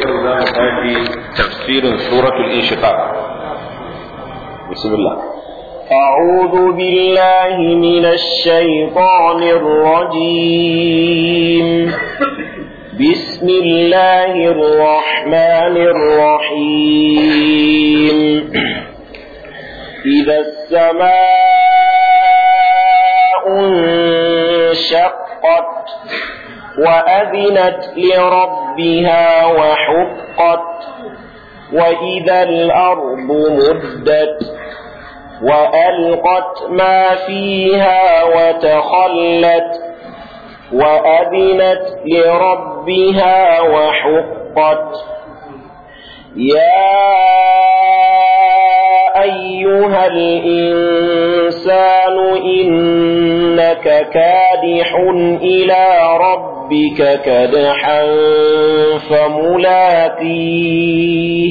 yau za mu tafi tafsirin suratul inshiqaq bismillah أعوذ بالله من الشيطان الرجيم بسم الله الرحمن الرحيم إذا السماء انشقت وأذنت لربها وحقت وإذا الأرض مدت وألقت ما فيها وتخلت وأذنت لربها وحقت يا أيها الإنسان إنك كادح إلى ربك كدحا فملاقيه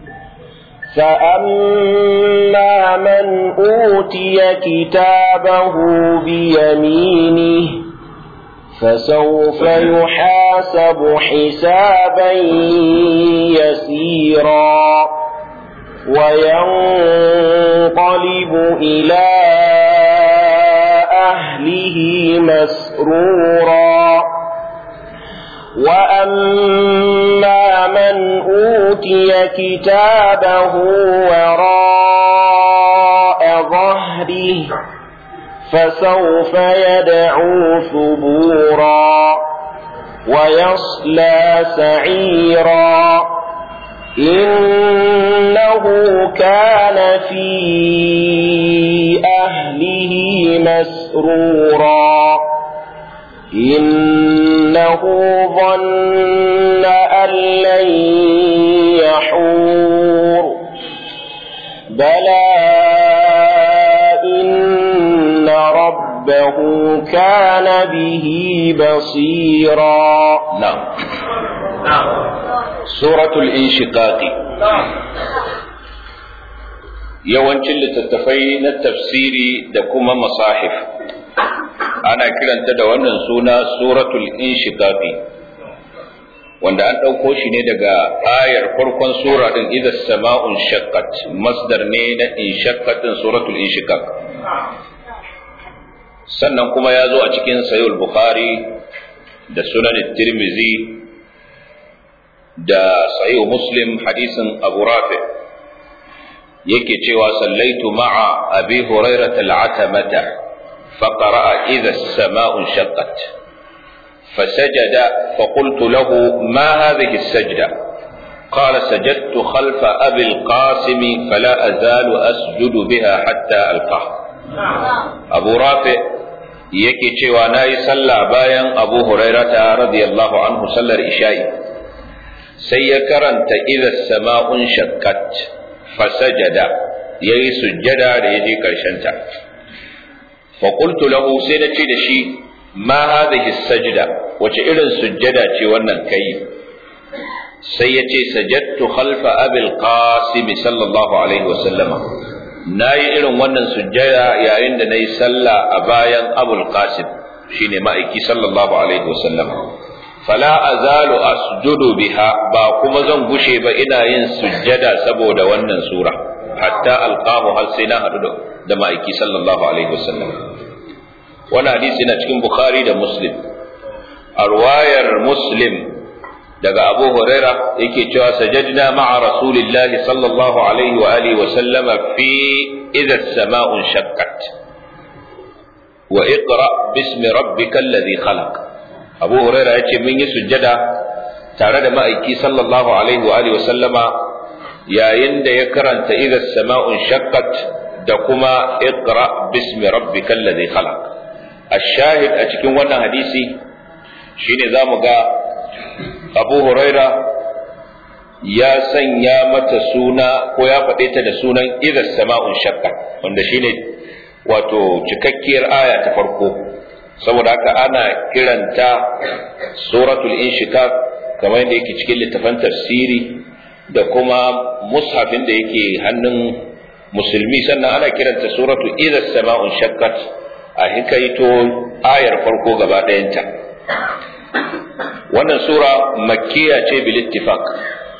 فأما من أوتي كتابه بيمينه فسوف يحاسب حسابا يسيرا وينقلب إلى أهله مسرورا وأما من أوتي كتابه وراء ظهره فسوف يدعو ثبورا ويصلى سعيرا إنه كان في أهله مسرورا إنه ظن أن لن يحور بلى إن ربه كان به بصيرا نعم suratul inshiqaqi yawancin littattafai na tafsiri da kuma masahif ana kiranta da wannan suna suratul inshiqaqi wanda an ɗauko shi ne daga ayar farkon sura din idza sama'un shaqqat masdar ne na inshaqqat din suratul inshiqaq sannan kuma ya zo a cikin sahih bukhari da sunan tirmizi da sahihu muslim hadisin abu rafi yake cewa sallaitu ma'a abi hurairah al-atamata faqara'a idha as-sama'u shaqqat فسجد فقلت له ما هذه السجدة قال سجدت خلف أبي القاسم فلا أزال أسجد بها حتى ألقاه أبو رافع yake cewa na yi sallah bayan abu hurairata radiyallahu anhu sallar isha'i sai ya karanta idza sama'un shakkat fasajada yayi sujjada da yaje karshen ta fa qultu lahu sai na ce da shi ma hadhihi sajda wace irin sujjada ce wannan kai sai ya ce sajadtu khalfa abil qasim sallallahu alaihi wa sallama nayi irin wannan sujjada yayin da nayi sallah a bayan abul qasim shine ma'aiki sallallahu alaihi wa sallama fala azalu asjudu biha ba kuma zan gushe ba ina yin sujjada saboda wannan sura hatta alqahu har sai na hadu da ma'aiki sallallahu alaihi wasallam wannan hadisi na cikin bukhari da muslim a ruwayar muslim daga abu huraira yake cewa sajadna ma'a rasulillahi sallallahu alaihi wa alihi wa sallama fi idza as-sama'u shaqqat wa iqra bismi rabbikal ladhi khalaq abu huraira ya ce mun yi sujjada tare da ma'aiki sallallahu alaihi wa alihi sallama yayin da ya karanta idza sama'un shaqqat da kuma iqra bismi rabbikal ladhi khalaq ash-shahid a cikin wannan hadisi shine zamu ga abu huraira ya sanya mata suna ko ya faɗe ta da sunan idza sama'un shaqqat wanda shine wato cikakkiyar aya ta farko saboda haka ana kiranta suratul inshiqaq kamar yadda yake cikin littafan tafsiri da kuma mushafin da yake hannun musulmi sannan ana kiranta suratul idza sama'un shaqqat a hikaito ayar farko gaba ɗayanta wannan sura makkiya ce bil ittifaq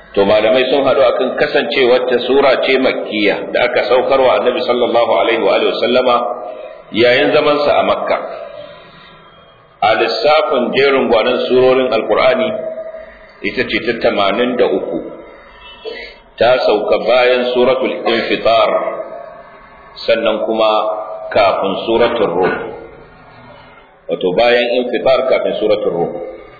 to malamai sun haɗu akan kasancewar ta sura ce makkiya da aka saukarwa annabi sallallahu alaihi wa alihi sallama yayin zamansa a makka a lissafin jerin gwanon surorin alkur'ani ita ce ta tamanin da uku ta sauka bayan suratul infitar sannan kuma kafin suratul rum wato bayan infitar kafin suratul rum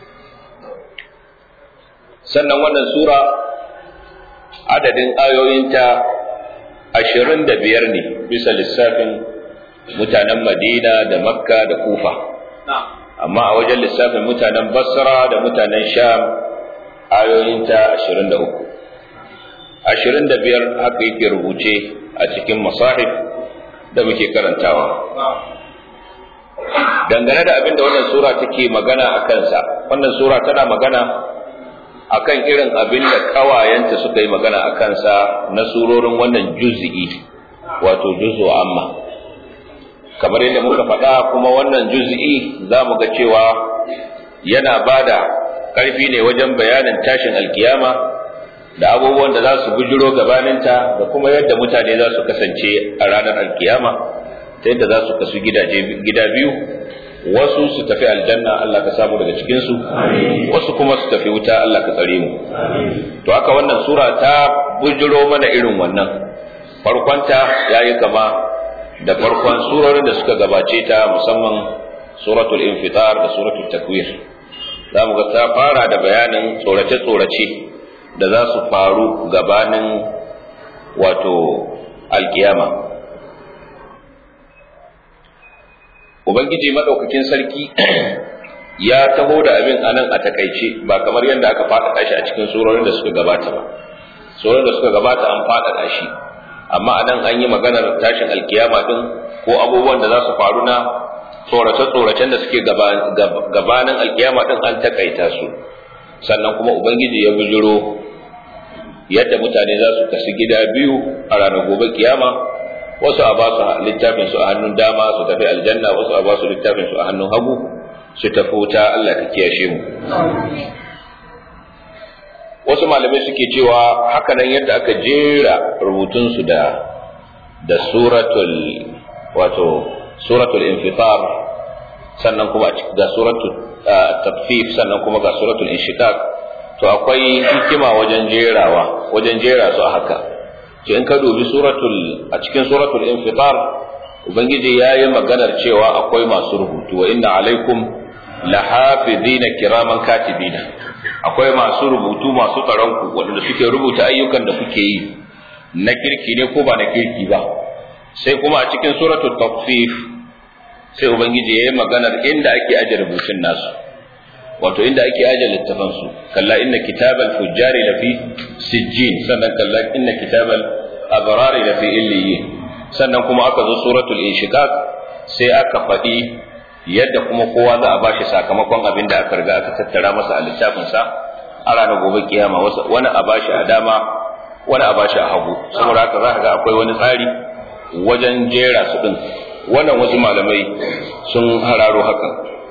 sannan wannan sura adadin ayoyinta ashirin da biyar ne bisa lissafin mutanen madina da makka da kufa amma a wajen lissafin mutanen basra da mutanen sham ayoyinta ashirin da uku ashirin da biyar haka yake rubuce a cikin masahif da muke karantawa dangane da abin da wannan sura take magana a kansa wannan sura tana magana akan irin abin da kawayenta suka yi magana a kansa na surorin wannan juz'i wato juz'u amma kamar yadda muka faɗa kuma wannan juz'i za mu ga cewa yana bada ƙarfi ne wajen bayanin tashin alkiyama da abubuwan da za su bujiro gabaninta da kuma yadda mutane za su kasance a ranar alkiyama ta yadda za su kasu gida biyu wasu su tafi aljanna Allah ka samu daga cikinsu wasu kuma su tafi wuta Allah ka tsare mu to haka wannan sura ta bujiro mana irin wannan farkonta yayi kama da farkon surorin da suka gabace ta musamman suratul infitar da suratul takwir za mu ga ta fara da bayanin tsorace-tsorace da za su faru gabanin wato alkiyama ubangiji madaukakin sarki ya taho da abin anan a takaice ba kamar yadda aka faɗaɗa shi a cikin surorin da suka gabata ba surorin da suka gabata an faɗaɗa shi amma anan an yi maganar tashin alkiyama din ko abubuwan da za su faru na tsorace-tsoracen da suke gabanin alkiyama din an takaita su sannan kuma ubangiji ya bijiro yadda mutane za su kasu gida biyu a ranar gobe kiyama wasu a ba su littafin su a hannun dama su tafi aljanna wasu a ba su littafin su a hannun hagu su tafi wuta Allah ka kiyashe mu wasu malamai suke cewa haka nan yadda aka jera rubutun su da da suratul wato suratul infitar sannan kuma ga suratul tafif sannan kuma ga suratul inshiqaq to akwai hikima wajen jerawa wajen jera su a haka to in ka dubi suratul a cikin suratul infitar ubangiji yayi maganar cewa akwai masu rubutu wa inna alaikum lahafizina kiraman katibina akwai masu rubutu masu tsaron ku wanda suke rubuta ayyukan da kuke yi na kirki ne ko ba na kirki ba sai kuma a cikin suratul tafsif sai ubangiji yayi maganar inda ake aje rubutun nasu wato inda ake aje littafan su kalla inna kitabal fujjari lafi sijjin sannan kalla inna kitabal abrari lafi illiyin sannan kuma aka zo suratul inshiqaq sai aka faɗi yadda kuma kowa za a bashi sakamakon abin da aka riga aka tattara masa a littafin sa a ranar gobe kiyama wani a bashi a dama wani a bashi a hagu saboda haka za ka ga akwai wani tsari wajen jera su din wannan wasu malamai sun hararo haka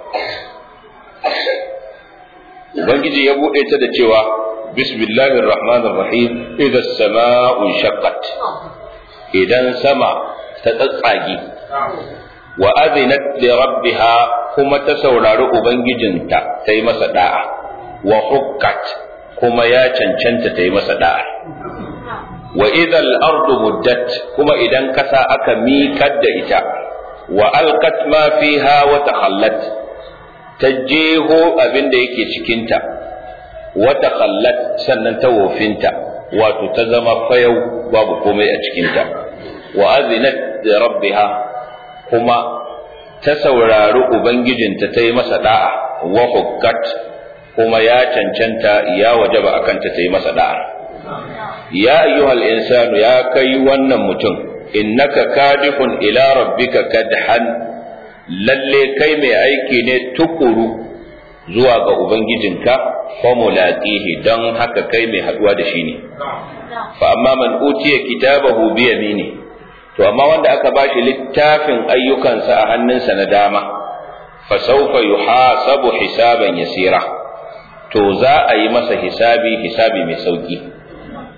ubangiji ya buɗe ta da cewa bismillahir rahmanir rahim idza sama'u shaqqat idan sama ta tsatsage wa azinat li rabbiha kuma ta saurari ubangijinta ta yi masa da'a wa hukkat kuma ya cancanta ta yi masa da'a wa idal ardu muddat kuma idan kasa aka miƙar da ita wa alqat ma fiha wa takhallat ta jeho abin da yake cikinta wa takhallat sannan ta wofinta wato ta zama fayau babu komai a cikinta wa azinat da rabbiha kuma ta saurari ubangijinta ta yi masa da'a wa hukkat kuma ya cancanta ya wajaba akan ta ta yi masa da'a ya ayyuhal insanu ya kai wannan mutum innaka kadihun ila rabbika kadhan lalle kai mai aiki ne tukuru zuwa ga ubangijinka fa mulaqihi don haka kai mai haduwa da shi ne fa amma man utiya kitabahu bi yamini to amma wanda aka bashi littafin ayyukansa a hannunsa na dama fa sawfa yuhasabu hisaban yasira to za a yi masa hisabi hisabi mai sauki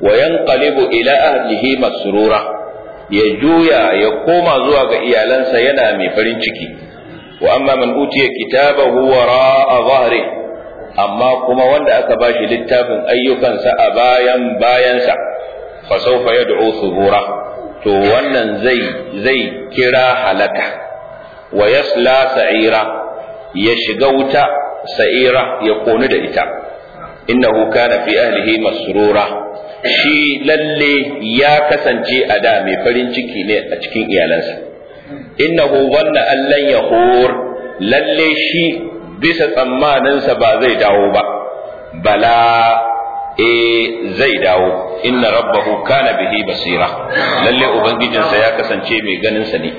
wa yanqalibu ila ahlihi masrura ya juya ya koma zuwa ga iyalansa yana mai farin ciki wa amma man utiya kitabahu wara'a dhahri amma kuma wanda aka bashi littafin ayyukansa a bayan bayansa fa sawfa yad'u thubura to wannan zai zai kira halaka wa yasla sa'ira ya shiga wuta sa'ira ya konu da ita innahu kana fi ahlihi masrura shi lalle ya kasance a da mai farin ciki ne a cikin iyalansa innahu wanna allan yahur lalle shi bisa tsammaninsa ba zai dawo ba bala e zai dawo inna rabbahu kana bihi basira lalle ubangijinsa ya kasance mai ganinsa ne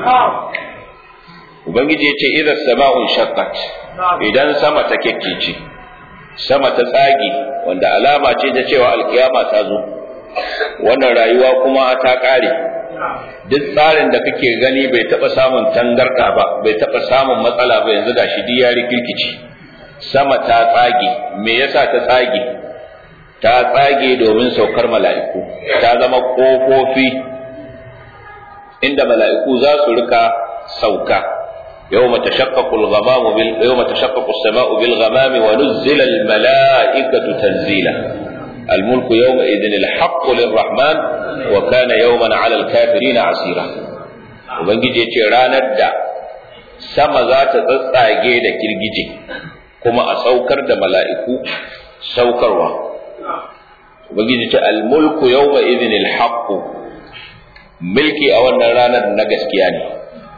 ubangiji ya ce idan sama'un shaqqat idan sama ta kekkece sama ta tsage wanda alama ce ta cewa alkiyama ta zo wannan rayuwa kuma ta kare duk tsarin da kake gani bai taba samun tangarda ba bai taba samun matsala ba yanzu gashi duk ya rikirkici sama ta tsage me yasa ta tsage ta tsage domin saukar mala'iku ta zama kofofi inda mala'iku za su rika sauka يوم تشقق الغمام بال... يوم تشقق السماء بالغمام ونزل الملائكة تنزيلا الملك يومئذ الحق للرحمن وكان يوما على الكافرين عسيرا ubangiji ya ce ranar da sama za ta tsatsage da kirgije kuma a saukar da mala'iku saukarwa ubangiji ce almulku yawma idhin alhaq mulki a wannan ranar na gaskiya ne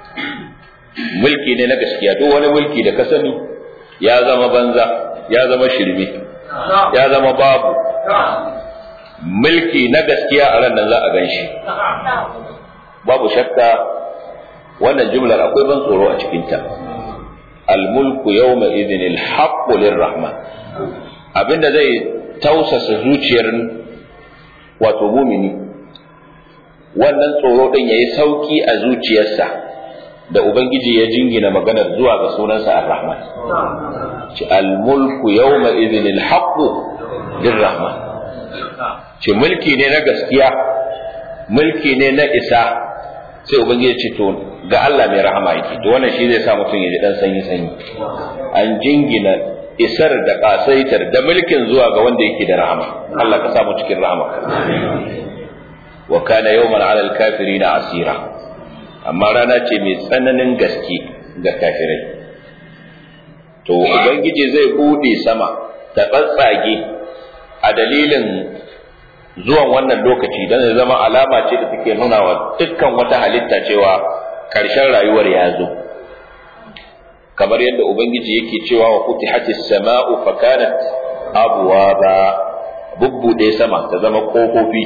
mulki ne na gaskiya duk wani mulki da ka sani ya zama banza ya zama shirme ya zama babu mulki na gaskiya a ran nan za a gan shi babu shakka wannan jumlar akwai ban tsoro a cikinta almulku yawma idhin alhaqqu lirrahman abinda zai tausasa zuciyar wato mumini wannan tsoro din yayi sauki a zuciyarsa da ubangiji ya jingina maganar zuwa ga sunansa ar-rahman ci al-mulku yawma idhin al-haqqu lir-rahman ci mulki ne na gaskiya mulki ne na isa sai ubangiji ce to ga Allah mai rahama yake to wannan shi zai sa mutum ya ji dan sanyi sanyi an jingina isar da kasaitar da mulkin zuwa ga wanda yake da rahama Allah ka samu cikin rahama wa kana yawman 'ala al-kafirin asira amma rana ce mai tsananin gaske ga kafirai to ubangiji zai bude sama ta tsatsage a dalilin zuwan wannan lokaci don ya zama alama ce da take nuna wa dukkan wata halitta cewa ƙarshen rayuwar ya zo kamar yadda ubangiji yake cewa wa futihatis sama'u fa kanat abwaba bubbude sama ta zama kofofi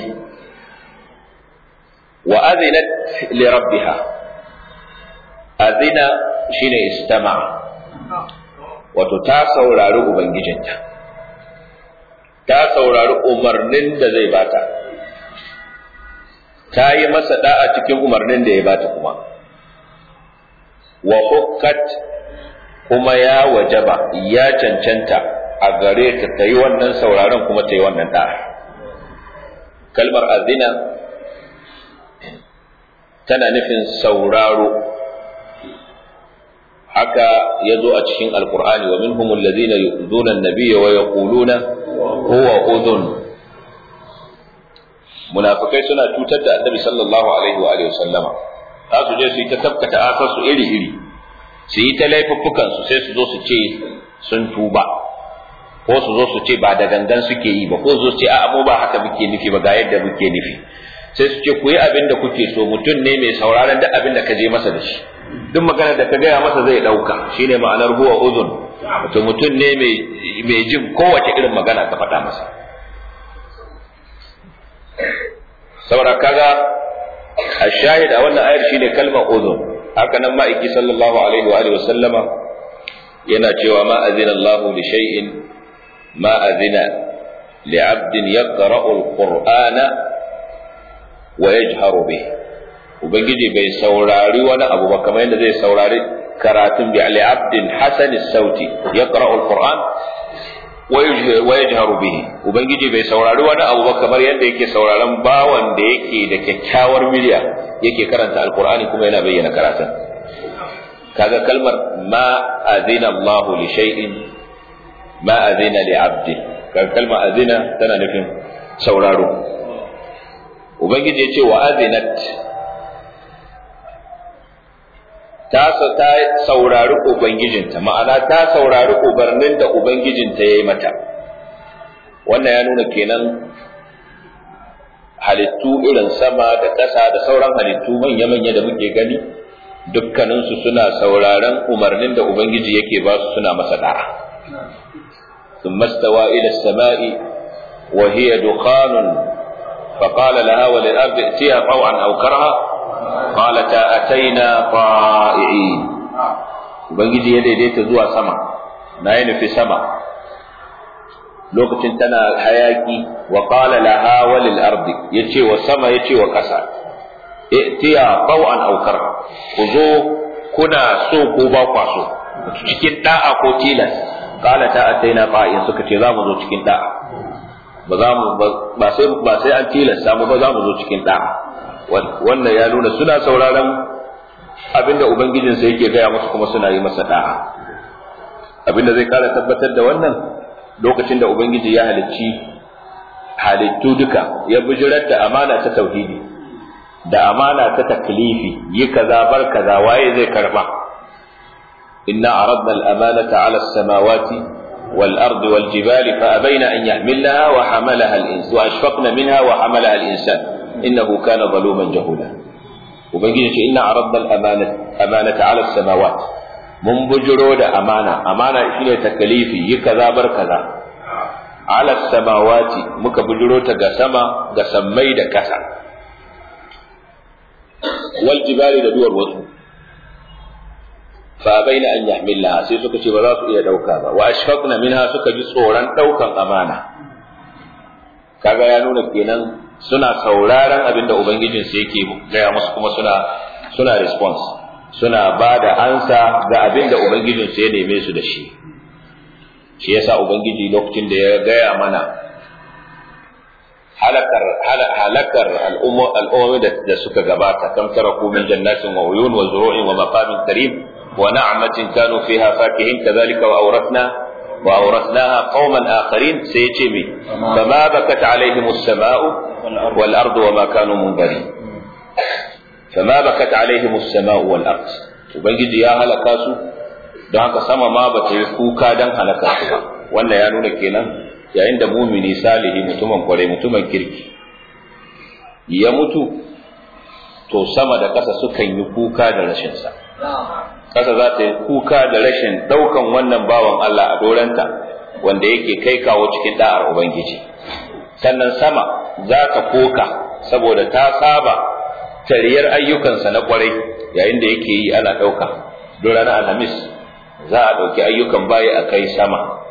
wa azinat li rabbiha azina shine istama wato ta saurari ubangijinta ta saurari umarnin da zai bata ta yi masa da'a cikin umarnin da ya bata kuma wa hukkat kuma ya wajaba ya cancanta a gare ta ta yi wannan sauraron kuma ta yi wannan da'a kalmar azina tana nufin sauraro haka ya zo a cikin alkur'ani wa minhum alladhina yu'dhuna an-nabiyya wa yaquluna huwa udhun munafikai suna cutar da annabi sallallahu alaihi wa alihi wasallama za su je su yi ta tabkata asar su iri iri su yi ta laifuffukan su sai su zo su ce sun tuba ko su zo su ce ba da gangan suke yi ba ko su zo su ce a'a mu ba haka muke nufi ba ga yadda muke nufi sai su ce ku yi abin da kuke so mutum ne mai sauraron duk abin da ka je masa da shi duk maganar da ka gaya masa zai ɗauka shine ma'anar huwa uzun wato mutum ne mai jin kowace irin magana ka faɗa masa saboda kaga a shahid a wannan ayar shine kalmar uzun haka nan ma'aiki sallallahu alaihi wa alihi wasallama yana cewa ma azina Allahu li shay'in ma azina li 'abdin yaqra'u al-qur'ana wa yajharu bih ubangiji bai saurari wani abu ba kamar yadda zai saurari karatun bi ali abdin hasan sauti yaqra'u alquran wa yajharu bihi ubangiji bai saurari wani abu ba kamar yadda yake sauraron bawan da yake da kyakkyawar miliya yake karanta alqur'ani kuma yana bayyana karatun kaga kalmar ma azina Allah li shay'in ma azina li 'abdi kaga kalmar azina tana nufin sauraro ubangiji ya ce wa azinat ta ta saurari ubangijinta ma'ana ta saurari ubarnin da ubangijinta ya yi mata wannan ya nuna kenan halittu irin sama da ƙasa da sauran halittu manya-manya da muke gani dukkaninsu suna sauraron umarnin da ubangiji yake ba su suna masa da'a ثم استوى إلى السماء وهي دخان فقال لها وللأرض ائتيها طوعا أو كرها قالتا أتينا طائعين ubangiji ya daidaita zuwa sama na yi nufi sama lokacin tana hayaki wa qala laha walil ardi yace wa sama yace wa ƙasa itiya tawan aw kar ku zo kuna so ko ba kwa so cikin da'a ko tilas qala ta ataina qa'in suka ce za mu zo cikin da'a ba za mu ba sai ba sai an tilasta mu ba za mu zo cikin da'a wannan ya nuna suna sauraron abinda ubangijinsa yake gaya musu kuma suna yi masa da'a abinda zai kara tabbatar da wannan lokacin da ubangiji ya halicci halittu duka ya bijirar da amana ta tauhidi da amana ta taklifi yi kaza bar kaza waye zai karba inna aradna al-amanata ala as-samawati wal ardi wal jibali fa abaina an yahmilnaha wa hamalaha al-insu wa ashfaqna minha wa hamalaha al-insan innahu kana zaluman jahula ubangiji ce inna aradna al-amanata ala as-samawat mun bujiro da amana amana shine takalifi yi kaza bar kaza ala samawati muka bujiro ta ga sama ga sammai da kasa wal jibali da duwar wasu fa baina an yahmilha sai suka ce ba za su iya dauka ba wa ashfaqna minha suka ji tsoron daukan amana kaga ya nuna kenan suna sauraron abin da ubangijinsu yake gaya musu kuma suna suna response suna ba da ansa ga abin da ubangijinsu ya neme su da shi shi yasa ubangiji lokacin da ya gaya mana halakar halakar al'ummomi da suka gabata kam taraku min jannatin wa uyun wa zuru'in wa maqamin karim wa na'matin kanu fiha fakihin kadhalika wa awrathna وأورثناها قوما آخرين سيتمي فما بكت عليهم السماء والأرض وما كانوا منذرين فما بكت عليهم السماء والأرض وبنجي يا هلكا su don haka sama ma ba ta yi kuka don halaka su ba wannan ya nuna kenan yayin da mumini salihi mutumin kwarai mutumin kirki ya mutu to sama da ƙasa sukan yi kuka da rashinsa kasa za ta yi kuka da rashin ɗaukan wannan bawan Allah a doranta wanda yake kai kawo cikin da'ar Ubangiji. Sannan sama za ta koka saboda ta saba tariyar ayyukansa na kwarai yayin da yake yi ana ɗauka. Don ranar Alhamis za a ɗauki ayyukan bayi a kai sama.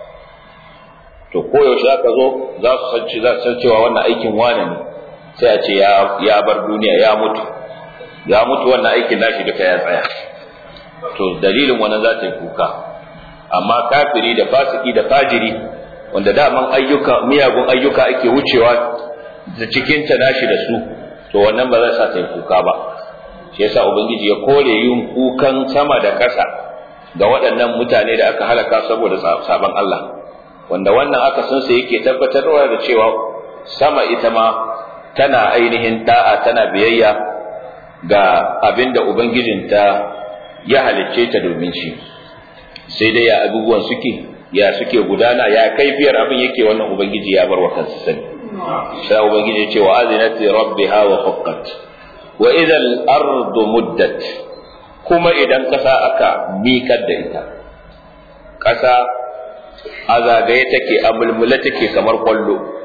To koyaushe aka zo za su san cewa wannan aikin wane ne sai a ce ya bar duniya ya mutu. Ya mutu wannan aikin nashi duka ya tsaya. to dalilin wannan za ta yi kuka amma kafiri da fasiki da fajiri wanda daman ayyuka miyagun ayyuka ake wucewa da cikin ta nashi da su to wannan ba zai sa ta yi kuka ba shi yasa ubangiji ya kore yin kukan sama da ƙasa ga waɗannan mutane da aka halaka saboda sabon Allah wanda wannan aka san sa yake tabbatarwa da cewa sama ita ma tana ainihin da'a tana biyayya ga abinda ubangijinta ya halicce ta domin shi sai dai ya abubuwan suke ya suke gudana ya kaifiyar abin yake wannan ubangiji ya bar wa kansa sani sai ubangiji ya ce wa azinati rabbiha wa huqqat wa idha al-ardu muddat kuma idan kasa aka mikar da ita kasa a zagaye take a mulmula take kamar kwallo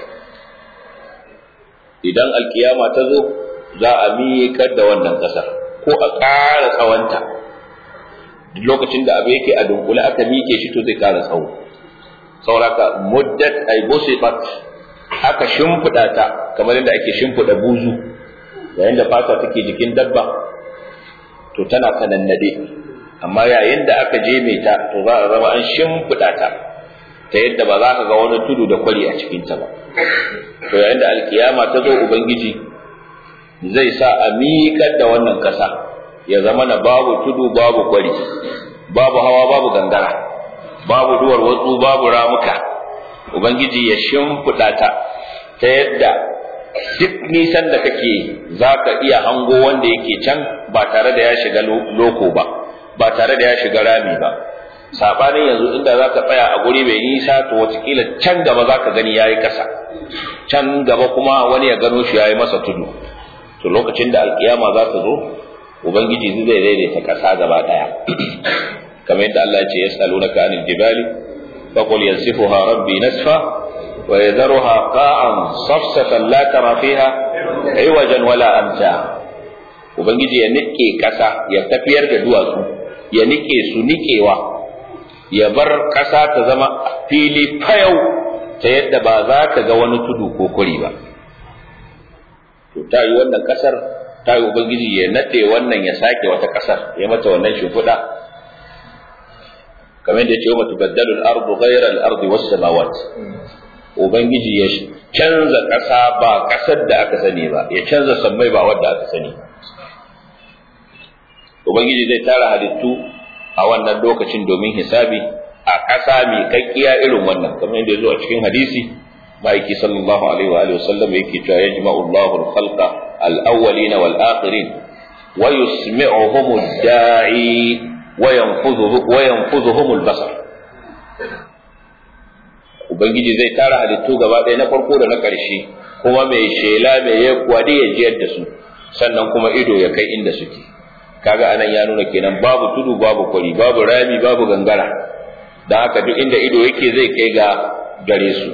idan alkiyama ta zo za a miƙar da wannan ƙasar ko a ƙara tsawonta duk lokacin da abu yake a dunkule aka miƙe shi to zai ƙara tsawo sauraka muddat ay busifat aka shimfiɗa ta kamar yadda ake shimfiɗa buzu yayin da fata take jikin dabba to tana kanannade amma yayin da aka je mai ta to za a zama an shimfiɗa ta ta yadda ba za ka ga wani tudu da kwari a cikinta ba to yayin da alkiyama ta zo ubangiji zai sa a miƙar da wannan ƙasa ya zama na babu tudu babu kwari babu hawa babu gangara babu duwar watsu babu ramuka ubangiji ya shimfiɗa ta ta yadda duk nisan da kake za ka iya hango wanda yake can ba tare da ya shiga loko ba ba tare da ya shiga rami ba sabanin yanzu inda za ka tsaya a guri mai nisa to watakila can gaba za ka gani ya yi ƙasa can gaba kuma wani ya gano shi ya yi masa tudu to lokacin da alkiyama za ta zo ubangiji zai daidaita ƙasa gaba ɗaya kamar yadda Allah ya ce yas'alunaka anil jibali faqul yansifuha rabbi nasfa wa yadharuha qa'an safsafan la tara fiha aywajan wala amta ubangiji ya nike ƙasa ya tafiyar da duwatsu ya nike su nikewa ya bar ƙasa ta zama fili fayau ta yadda ba za ka ga wani tudu ko kuri ba to ta yi wannan ƙasar ta yi ubangiji ya naɗe wannan ya sake wata ƙasar ya mata wannan shimfiɗa kamar da ya ce wa tubaddalu al-ardu ghayra al-ardi was samawat ubangiji ya canza ƙasa ba ƙasar da aka sani ba ya canza sammai ba wadda aka sani ubangiji zai tara halittu a wannan lokacin domin hisabi a ƙasa mai kakkiya irin wannan kamar yadda ya zo a cikin hadisi ma'aiki sallallahu alaihi wa alihi wasallam yake cewa yajma'u Allahu al-khalqa al-awwalina wal akhirin wa yusmi'uhum ad-da'i wa yanfudhuhu wa yanfudhuhum al-basar ubangiji zai tara halittu gaba ɗaya na farko da na ƙarshe kuma mai shela mai ya kwadi ya jiyar da su sannan kuma ido ya kai inda suke kaga anan ya nuna kenan babu tudu babu kwari babu rami babu gangara da haka duk inda ido yake zai kai ga gare su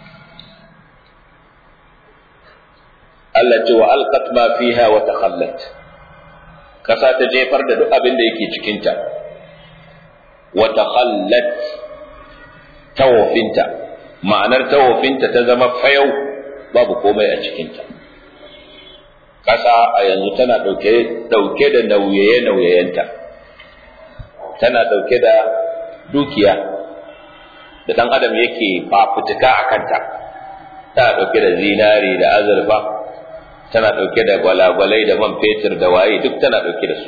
Allah ce wa alqat ma fiha wa takhallat kasa ta jefar da duk abin da yake cikin ta wa takhallat tawafinta ma'anar tawafinta ta zama fayau babu komai a cikin ta ƙasa a yanzu tana ɗauke da nauye-nauyayenta tana ɗauke da dukiya da ɗan adam yake fafutuka a kanta tana ɗauke da zinari da azurfa tana ɗauke da gwalagwalai da man fetur da waye duk tana ɗauke da su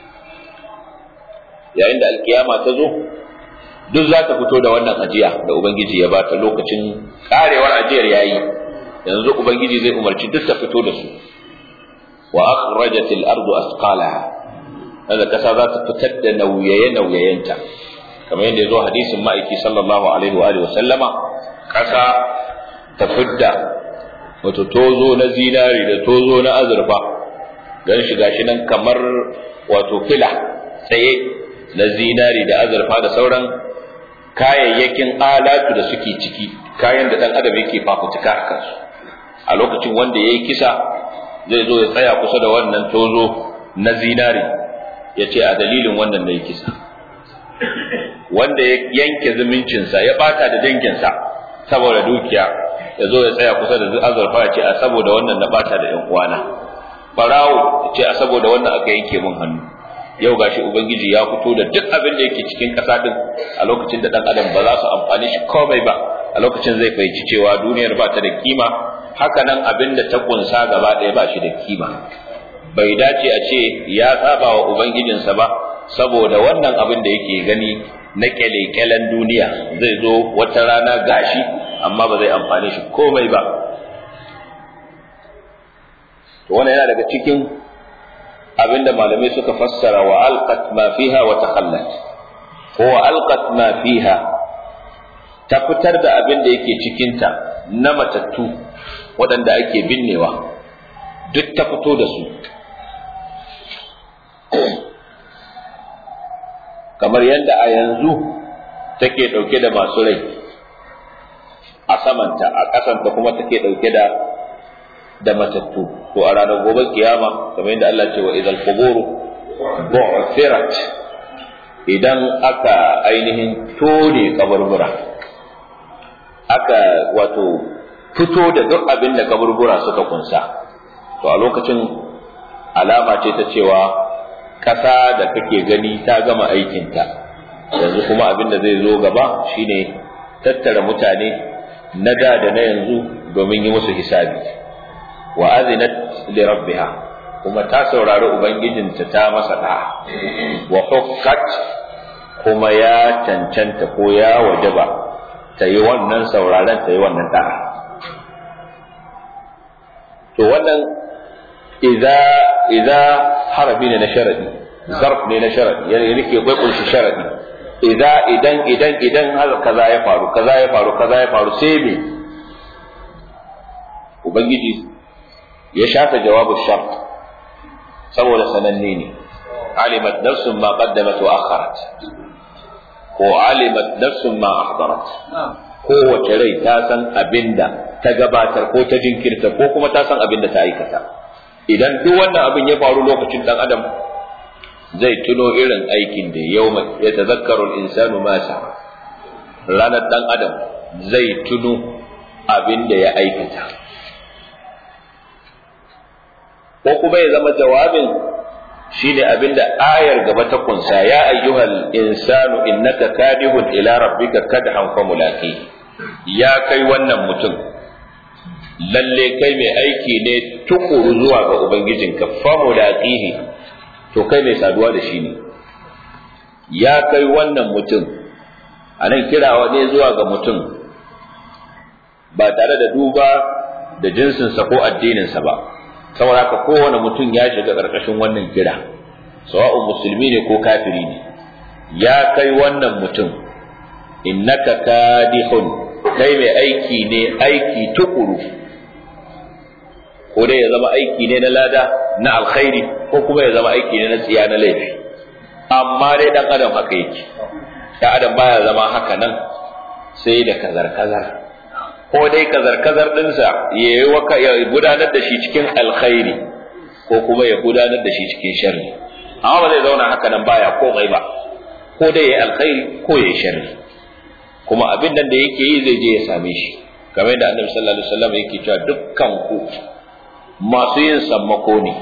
yayin da alkiyama ta zo duk za ta fito da wannan ajiya da ubangiji ya bata lokacin karewar ajiyar yayi yanzu ubangiji zai umarci duk ta fito da su wa akhrajat al-ardu asqalaha hada kasa za ta fitar da nauyaye nauyayenta kamar yadda yazo hadisin ma'aiki sallallahu alaihi wa alihi sallama kasa ta fidda wato tozo na zinari da tozo na azurfa gan shi gashi nan kamar wato fila tsaye na zinari da azurfa da sauran kayayyakin alatu da suke ciki kayan da dan adam yake fafutuka a kansu a lokacin wanda yayi kisa zai zo ya tsaya kusa da wannan tozo na zinari ya ce a dalilin wannan na kisa wanda ya yanke zumuncinsa ya bata da danginsa saboda dukiya ya zo ya tsaya kusa da azurfa ya ce a saboda wannan na bata da yan uwana barawo ya ce a saboda wannan aka yanke min hannu yau gashi ubangiji ya fito da duk abin da yake cikin ƙasa din a lokacin da dan adam ba za su amfani shi komai ba a lokacin zai fahimci cewa duniyar ba ta da kima haka nan abin da ta kunsa gaba ɗaya ba shi da kima bai dace a ce ya saba wa ubangijinsa ba saboda wannan abin da yake gani na kyale-kyalen duniya zai zo wata rana gashi amma ba zai amfani shi komai ba to wannan yana daga cikin abin da malamai suka fassara wa alqat ma fiha wa takhallat ko wa alqat ma fiha ta fitar da abin da yake cikinta na matattu waɗanda ake binnewa duk ta fito da su kamar yadda a yanzu take ɗauke da masu rai a samanta a ƙasanta kuma take ɗauke da da matattu to a ranar gobe kiyama kamar yadda Allah ce wa idan quburu bu'thirat idan aka ainihin tone kaburbura aka wato fito da duk abin da kaburbura suka kunsa to a lokacin alama ce ta cewa ƙasa da kake gani ta gama aikinta yanzu kuma abin da zai zo gaba shine tattara mutane na da da na yanzu domin yi musu hisabi wa azinat li rabbiha kuma ta saurari ubangijinta ta masa da wa hukkat kuma ya cancanta ko ya wajaba ta yi wannan sauraren ta yi wannan da'a to wannan idza idza harafi ne na sharadi zarf ne na sharadi yana yake bai kunshi sharadi idza idan idan idan har kaza ya faru kaza ya faru kaza ya faru sai me ubangiji ya shafe jawabu shart saboda sananne ne alimat nafsun ma qaddamat wa akharat ko alimat nafsun ma ahdarat kowace rai ta san abinda ta gabatar ko ta jinkirta ko kuma ta san abinda ta aikata idan duk wannan abin ya faru lokacin dan adam zai tuno irin aikin da yau ya tazakkaru insanu ma sa ranar dan adam zai tuno abinda ya aikata ko kuma ya zama jawabin shine abinda ayar gaba ta kunsa ya ayyuhal insanu innaka kadihun ila rabbika kadhan fa mulaqi ya kai wannan mutum lalle kai mai aiki ne tukuru zuwa ga ubangijinka fa mulaqihi to kai mai saduwa da shi ne ya kai wannan mutum anan kirawa ne zuwa ga mutum ba tare da duba da jinsinsa ko addininsa ba saboda haka kowane mutum ya shiga ƙarƙashin wannan kira sawa'un musulmi ne ko kafiri ne ya kai wannan mutum innaka kadihun kai mai aiki ne aiki tukuru ko dai ya zama aiki ne na lada na alkhairi ko kuma ya zama aiki ne na tsiya na laifi amma dai dan adam haka yake dan adam baya zama haka nan sai da kazar kazar ko dai kazar kazar dinsa ya waka ya gudanar da shi cikin alkhairi ko kuma ya gudanar da shi cikin sharri amma ba zai zauna haka nan baya komai ba ko dai ya alkhairi ko ya sharri kuma abin nan da yake yi zai je ya same shi kamar da annabi sallallahu alaihi wasallam yake cewa dukkan ku masu yin sammako ne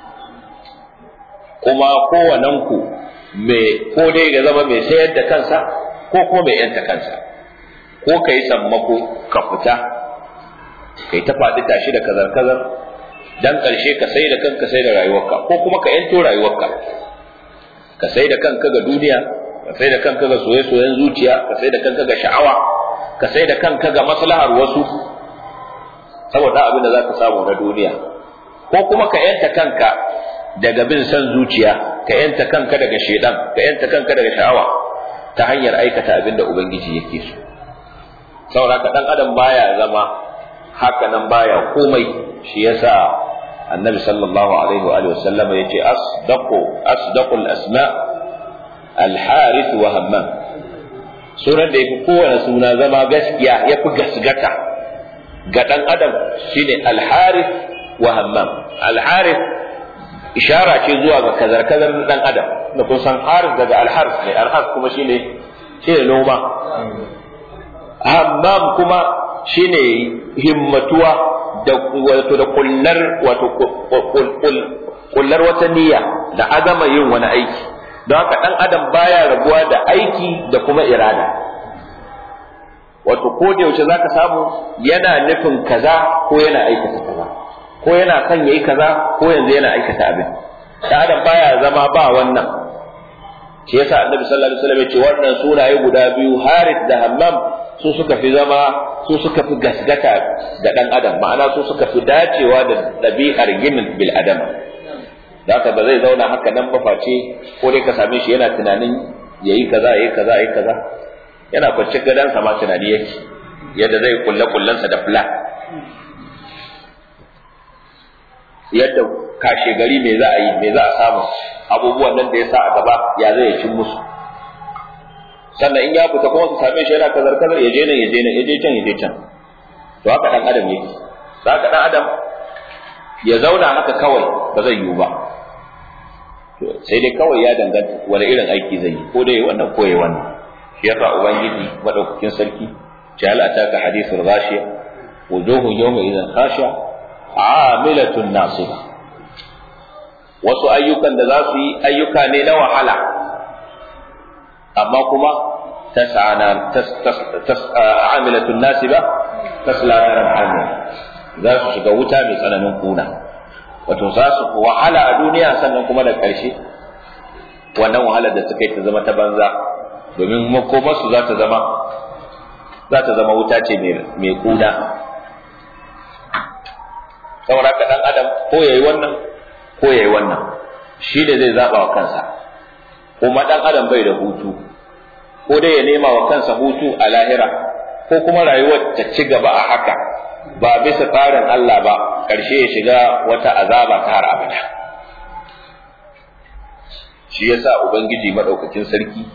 kuma kowannen ku mai ko dai ga zama mai sayar da kansa ko kuma mai yanta kansa ko ka yi sammako ka fita kai ta faɗi tashi da kazar kazar dan ƙarshe ka sai da kanka sai da rayuwarka ko kuma ka yanto rayuwarka ka sai da kanka ga duniya ka sai da kanka ga soye-soyen zuciya ka sai da kanka ga sha'awa ka sai da kanka ga maslahar wasu saboda abin da za ka samu na duniya ko kuma ka yanta kanka daga bin son zuciya ka yanta kanka daga shedan ka yanta kanka daga sha'awa ta hanyar aikata abin da ubangiji yake so saboda ka dan adam baya zama haka nan baya komai shi yasa annabi sallallahu alaihi wa alihi wasallam yace asdaqu asdaqul asma al-harith wa hammam sunan da yafi kowane suna zama gaskiya yafi gasgata ga dan adam shine al-harith wa hammam al-harith ishara ce zuwa ga kazar kazar dan adam da kun san harith daga al-harith ne al-harith kuma shine shine noma hammam kuma shine himmatuwa da wato da kullar wato kullar wata niyya da azama yin wani aiki don haka dan adam baya rabuwa da aiki da kuma irada wato ko da yaushe zaka samu yana nufin kaza ko yana aikata kaza ko yana son yayi kaza ko yanzu yana aikata abin dan adam baya zama ba wannan shi yasa annabi sallallahu alaihi wasallam ya ce wannan sunaye guda biyu harith da hammam su suka fi zama su suka fi gasgata da ɗan adam ma'ana su suka fi dacewa da ɗabi'ar ginin bil adam da haka ba zai zauna haka nan ba face ko dai ka same shi yana tunanin yayi kaza yayi kaza yayi kaza yana kwance gadansa ma tunani yake yadda zai kulle kullensa da plan yadda kashe gari me za a yi me za a samu abubuwan nan da ya sa a gaba ya zai cin musu sannan in ya fita kuma su same shi yana kazar kazar ya je nan ya je nan ya je can ya je can to haka dan adam yake haka dan adam ya zauna haka kawai ba zai yiwu ba to sai dai kawai ya danganta wani irin aiki zai yi ko dai wannan ko yayi wannan shi yasa ubangiji madaukakin sarki jahal ataka hadithul ghashiya wujuhu yawma idan khashiya amilatun nasiba wasu ayyukan da za su yi ayyuka ne na wahala amma kuma tas'ana amilatun nasiba tasla naran hamil za su shiga wuta mai tsananin kuna wato za su wahala a duniya sannan kuma da ƙarshe wannan wahalar da suka yi ta zama ta banza domin makomarsu za ta zama za ta zama wuta ce mai kuna saboda ka dan adam ko yayi wannan ko yayi wannan shi da zai zaba wa kansa kuma dan adam bai da hutu ko dai ya nema wa kansa hutu a lahira ko kuma rayuwar ta ci gaba a haka ba bisa tsarin Allah ba ƙarshe ya shiga wata azaba ta har abada shi yasa ubangiji madaukakin sarki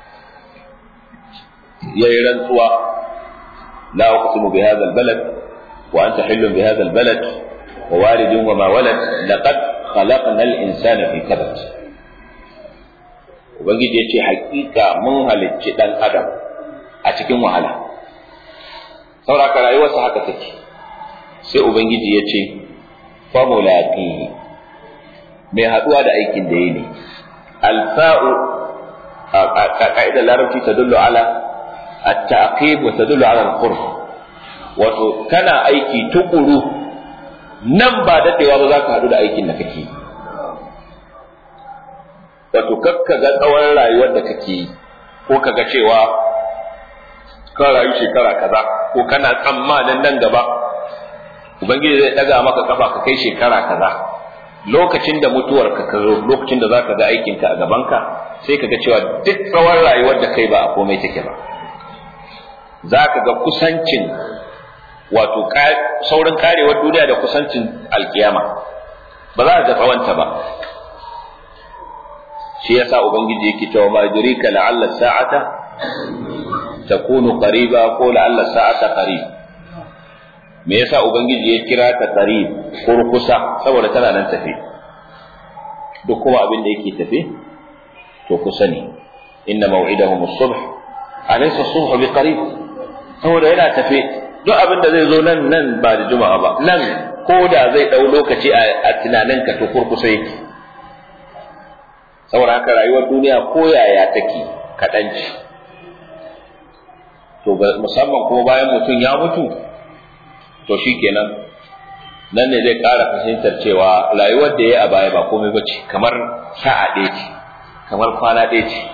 yayi rantsuwa la uqsimu bi hadha albalad wa anta hillun bi hadha albalad wa walidin wa ma walad laqad khalaqna al-insana fi kabad ubangiji yace hakika mun halicci dan adam a cikin wahala saboda rayuwarsa haka take sai ubangiji yace fa mulaqi mai haduwa da aikin da yi ne alfa'u a ka'idar larabci tadullu ala التعقيب وتدل على القرب wato kana aiki tukuru nan ba daɗewa ba za ka haɗu da aikin da kake wato kakka ga tsawon rayuwar da kake yi ko ka ga cewa ka rayu shekara kaza ko kana tsammanin nan gaba ubangiji zai ɗaga maka kafa ka kai shekara kaza lokacin da mutuwar ka zo lokacin da za ka ga aikinka a gabanka sai ka ga cewa duk tsawon rayuwar da kai ba a komai take ba za ka ga kusancin wato saurin karewar duniya da kusancin alkiyama ba za ka ga tsawonta ba shi yasa ubangiji yake cewa ma yudrika la'alla sa'ata takunu qariba ko la'alla sa'ata qarib me yasa ubangiji ya kira ta qarib kurkusa saboda tana nan tafe duk kuma abin da yake tafe to kusa ne inna maw'idahum as-subh alaysa as-subh biqarib saboda yana tafe duk abin da zai zo nan nan ba da juma'a ba nan ko da zai ɗau lokaci a tunaninka to kurkusa yake saboda haka rayuwar duniya ko yaya take kaɗan ce to musamman kuma bayan mutum ya mutu to shikenan nan ne zai ƙara fahimtar cewa rayuwar da ya a baya ba komai ba ce kamar sa'a ɗaya ce kamar kwana ɗaya ce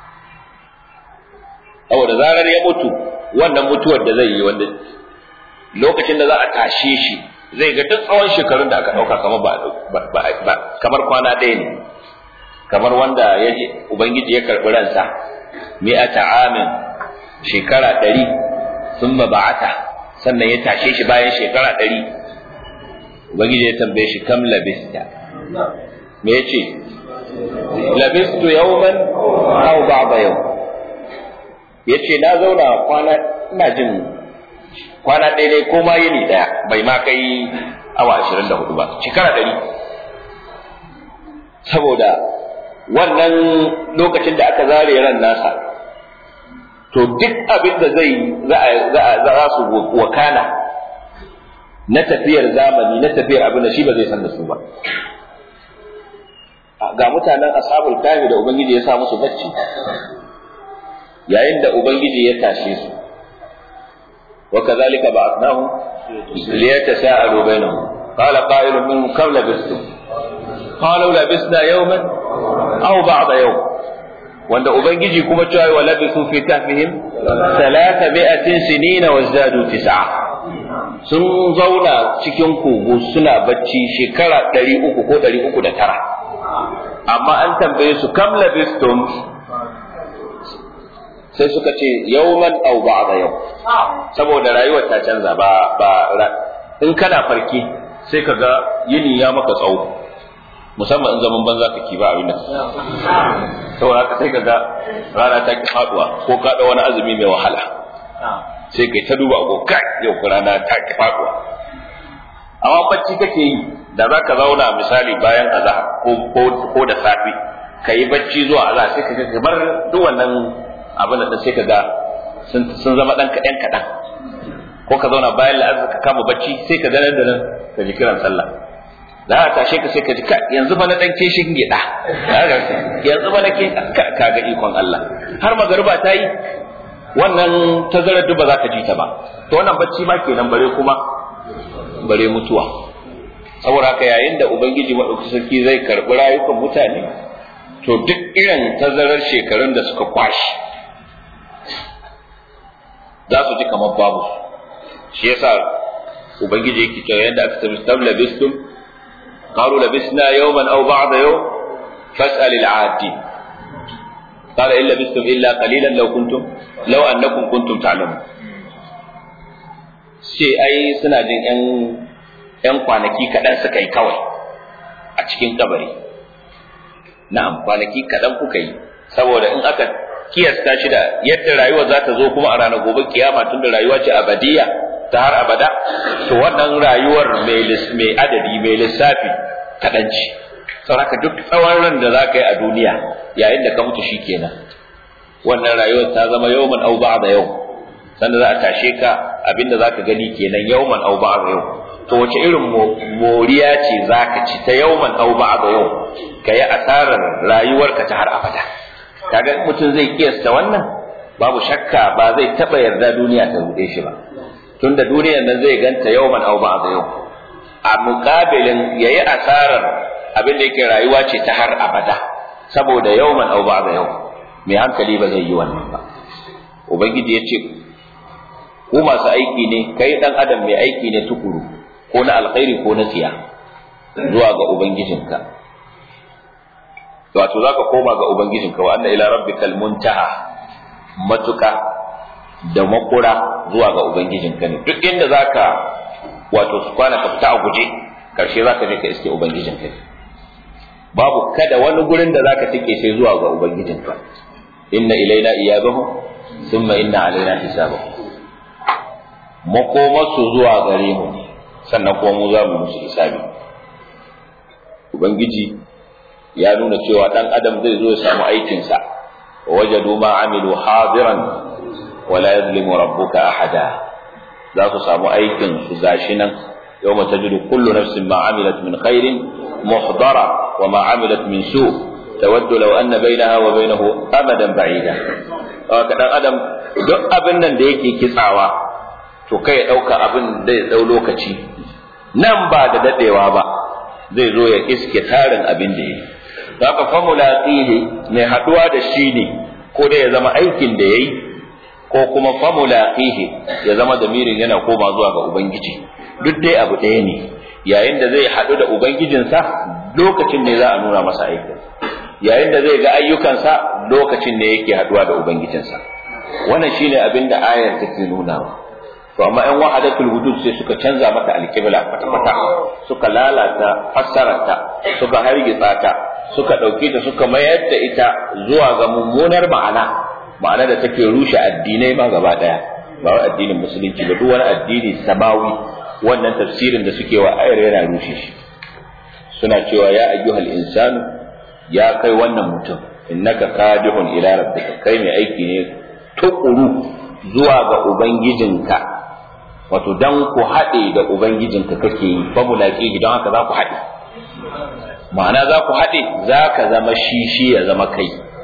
saboda zarar ya mutu wannan mutuwar da zai yi wanda lokacin da za a tashe shi zai ga duk tsawon shekarun da aka ɗauka kamar ba kamar kwana ɗaya ne kamar wanda ya ubangiji ya karɓi ransa mi'ata amin shekara ɗari sun ba'ata sannan ya tashe shi bayan shekara ɗari ubangiji ya tambaye shi kam labista me ya ce labistu yawman aw ba'da yau ya ce na zauna kwana ina jin kwana ɗaya ne ko ma yini ɗaya bai ma kai awa ashirin da hudu ba shekara ɗari saboda wannan lokacin da aka zare ran nasa to duk abin da zai za su wakana na tafiyar zamani na tafiyar abin da shi ba zai san da su ba ga mutanen ashabul kafi da ubangiji ya sa musu bacci yayin da ubangiji ya tashe su wa kadhalika ba'athnahum liyatasaalu bainahum qala qa'ilun minhum kam labistum qalu labisna yawman aw ba'da yawm wanda ubangiji kuma cewa wa labisu fi kahfihim thalatha mi'atin sinina wa zadu tis'a sun zauna cikin kogo suna bacci shekara 300 ko 309 amma an tambaye su kam labistum sai suka ce yawman aw ba'da yau saboda rayuwar ta canza ba ba in kana farki sai kaga yini ya maka tsawo musamman in zaman banza kake ba abin nan saboda haka sai kaga rana ta ki faduwa ko ka da wani azumi mai wahala sai kai ta duba ko kai yau rana ta ki faduwa amma bacci kake yi da za ka zauna misali bayan azhar ko ko da safi ka yi bacci zuwa azhar sai ka ga kamar duk wannan abin da sai ka ga sun zama dan kaɗan kaɗan ko ka zauna bayan la'azar ka kama bacci sai ka ganar da nan ka ji kiran sallah za a tashe ka sai ka ji yanzu ba na dan keshin gida yanzu ba na ke ka ga ikon Allah har magariba ta yi wannan tazarar duk ba za ka ji ta ba to wannan bacci ma kenan bare kuma bare mutuwa saboda haka yayin da ubangiji maɗauki sarki zai karɓi rayukan mutane to duk irin tazarar shekarun da suka kwashi za su ji kamar babu shi yasa ubangiji yake cewa yadda aka tafi tam labistum qalu labisna yawman aw ba'da yawm fas'al al-'adi qala illa bistum illa qalilan law kuntum law annakum kuntum ta'lamun sai ai suna jin yan yan kwanaki kaɗan suka yi kawai a cikin kabari na'am kwanaki kaɗan kuka yi saboda in aka kiyasta shi da yadda rayuwa za ta zo kuma a ranar gobe kiyama tunda rayuwa ce abadiya ta har abada to wannan rayuwar mai adadi mai lissafi kaɗan ce sauraka duk tsawon ran da za ka yi a duniya yayin da ka mutu shi kenan wannan rayuwar ta zama yawman au da yau sanda za a tashe ka abinda za ka gani kenan yawman au da yau to wace irin moriya ce za ka ci ta yawman au da yau ka yi asarar rayuwarka ta har abada kaga mutum zai kiyasta wannan babu shakka ba zai taba yarda duniya ta rude shi ba tunda duniyar nan zai ganta yawman aw ba'da yau a muqabilin yayi asarar abin da yake rayuwa ce ta har abada saboda yawman aw ba'da yau mai hankali ba zai yi wannan ba ubangiji ya ce ku masu aiki ne kai dan adam mai aiki ne tukuru ko na alkhairi ko na tsiya zuwa ga ubangijinka wato za ka koma ga Ubangijinka wa anna ila rabbikal muntaha matuka da makura zuwa ga Ubangijinka ne duk inda za ka wato su kwana ka fita a guje karshe za ka je ka iske Ubangijinka ne babu kada wani gurin da za ka tike sai zuwa ga Ubangijinka inna ilaina iyabahum thumma inna alaina hisabahum makomarsu zuwa gare mu sannan kuma mu za mu musu hisabi ubangiji ya nuna cewa dan adam zai zo ya samu aikinsa wa wajadu ma amilu hadiran wa la yadhlimu rabbuka ahada za su samu aikin su gashi nan yawma tajidu kullu nafsin ma amilat min khairin muhdara wa ma amilat min su tawaddu law anna bainaha wa bainahu amadan ba'ida haka dan adam duk abin nan da yake kitsawa to kai ya dauka abin da ya dau lokaci nan ba da dadewa ba zai zo ya iske tarin abin da yake haka famulaqihi mai haduwa da shi ne ko da ya zama aikin da yayi ko kuma famulaqihi ya zama damirin yana koma zuwa ga ubangiji duk dai abu ɗaya ne yayin da zai haɗu da ubangijinsa lokacin ne za a nuna masa aikin yayin da zai ga ayyukansa lokacin ne yake haɗuwa da ubangijinsa wannan shine abin da ayar take nunawa to amma ƴan wahadatul wujud sai suka canza mata alƙibla kwata-kwata suka lalata fassararta suka hargitsa ta suka ɗauke ta suka mayar da ita zuwa ga mummunar ma'ana ma'ana da take rushe addinai ma gaba ɗaya ba wai addinin musulunci ba duk wani addini samawi wannan tafsirin da suke wa ayar yana rushe shi suna cewa ya ayyuhal insanu ya kai wannan mutum innaka kadihun ila rabbika kai mai aiki ne tukuru zuwa ga ubangijinka wato dan ku haɗe da ubangijinka kake yi fa mulaki don haka za ku haɗe ma'ana za ku haɗe za ka zama shi shi ya zama kai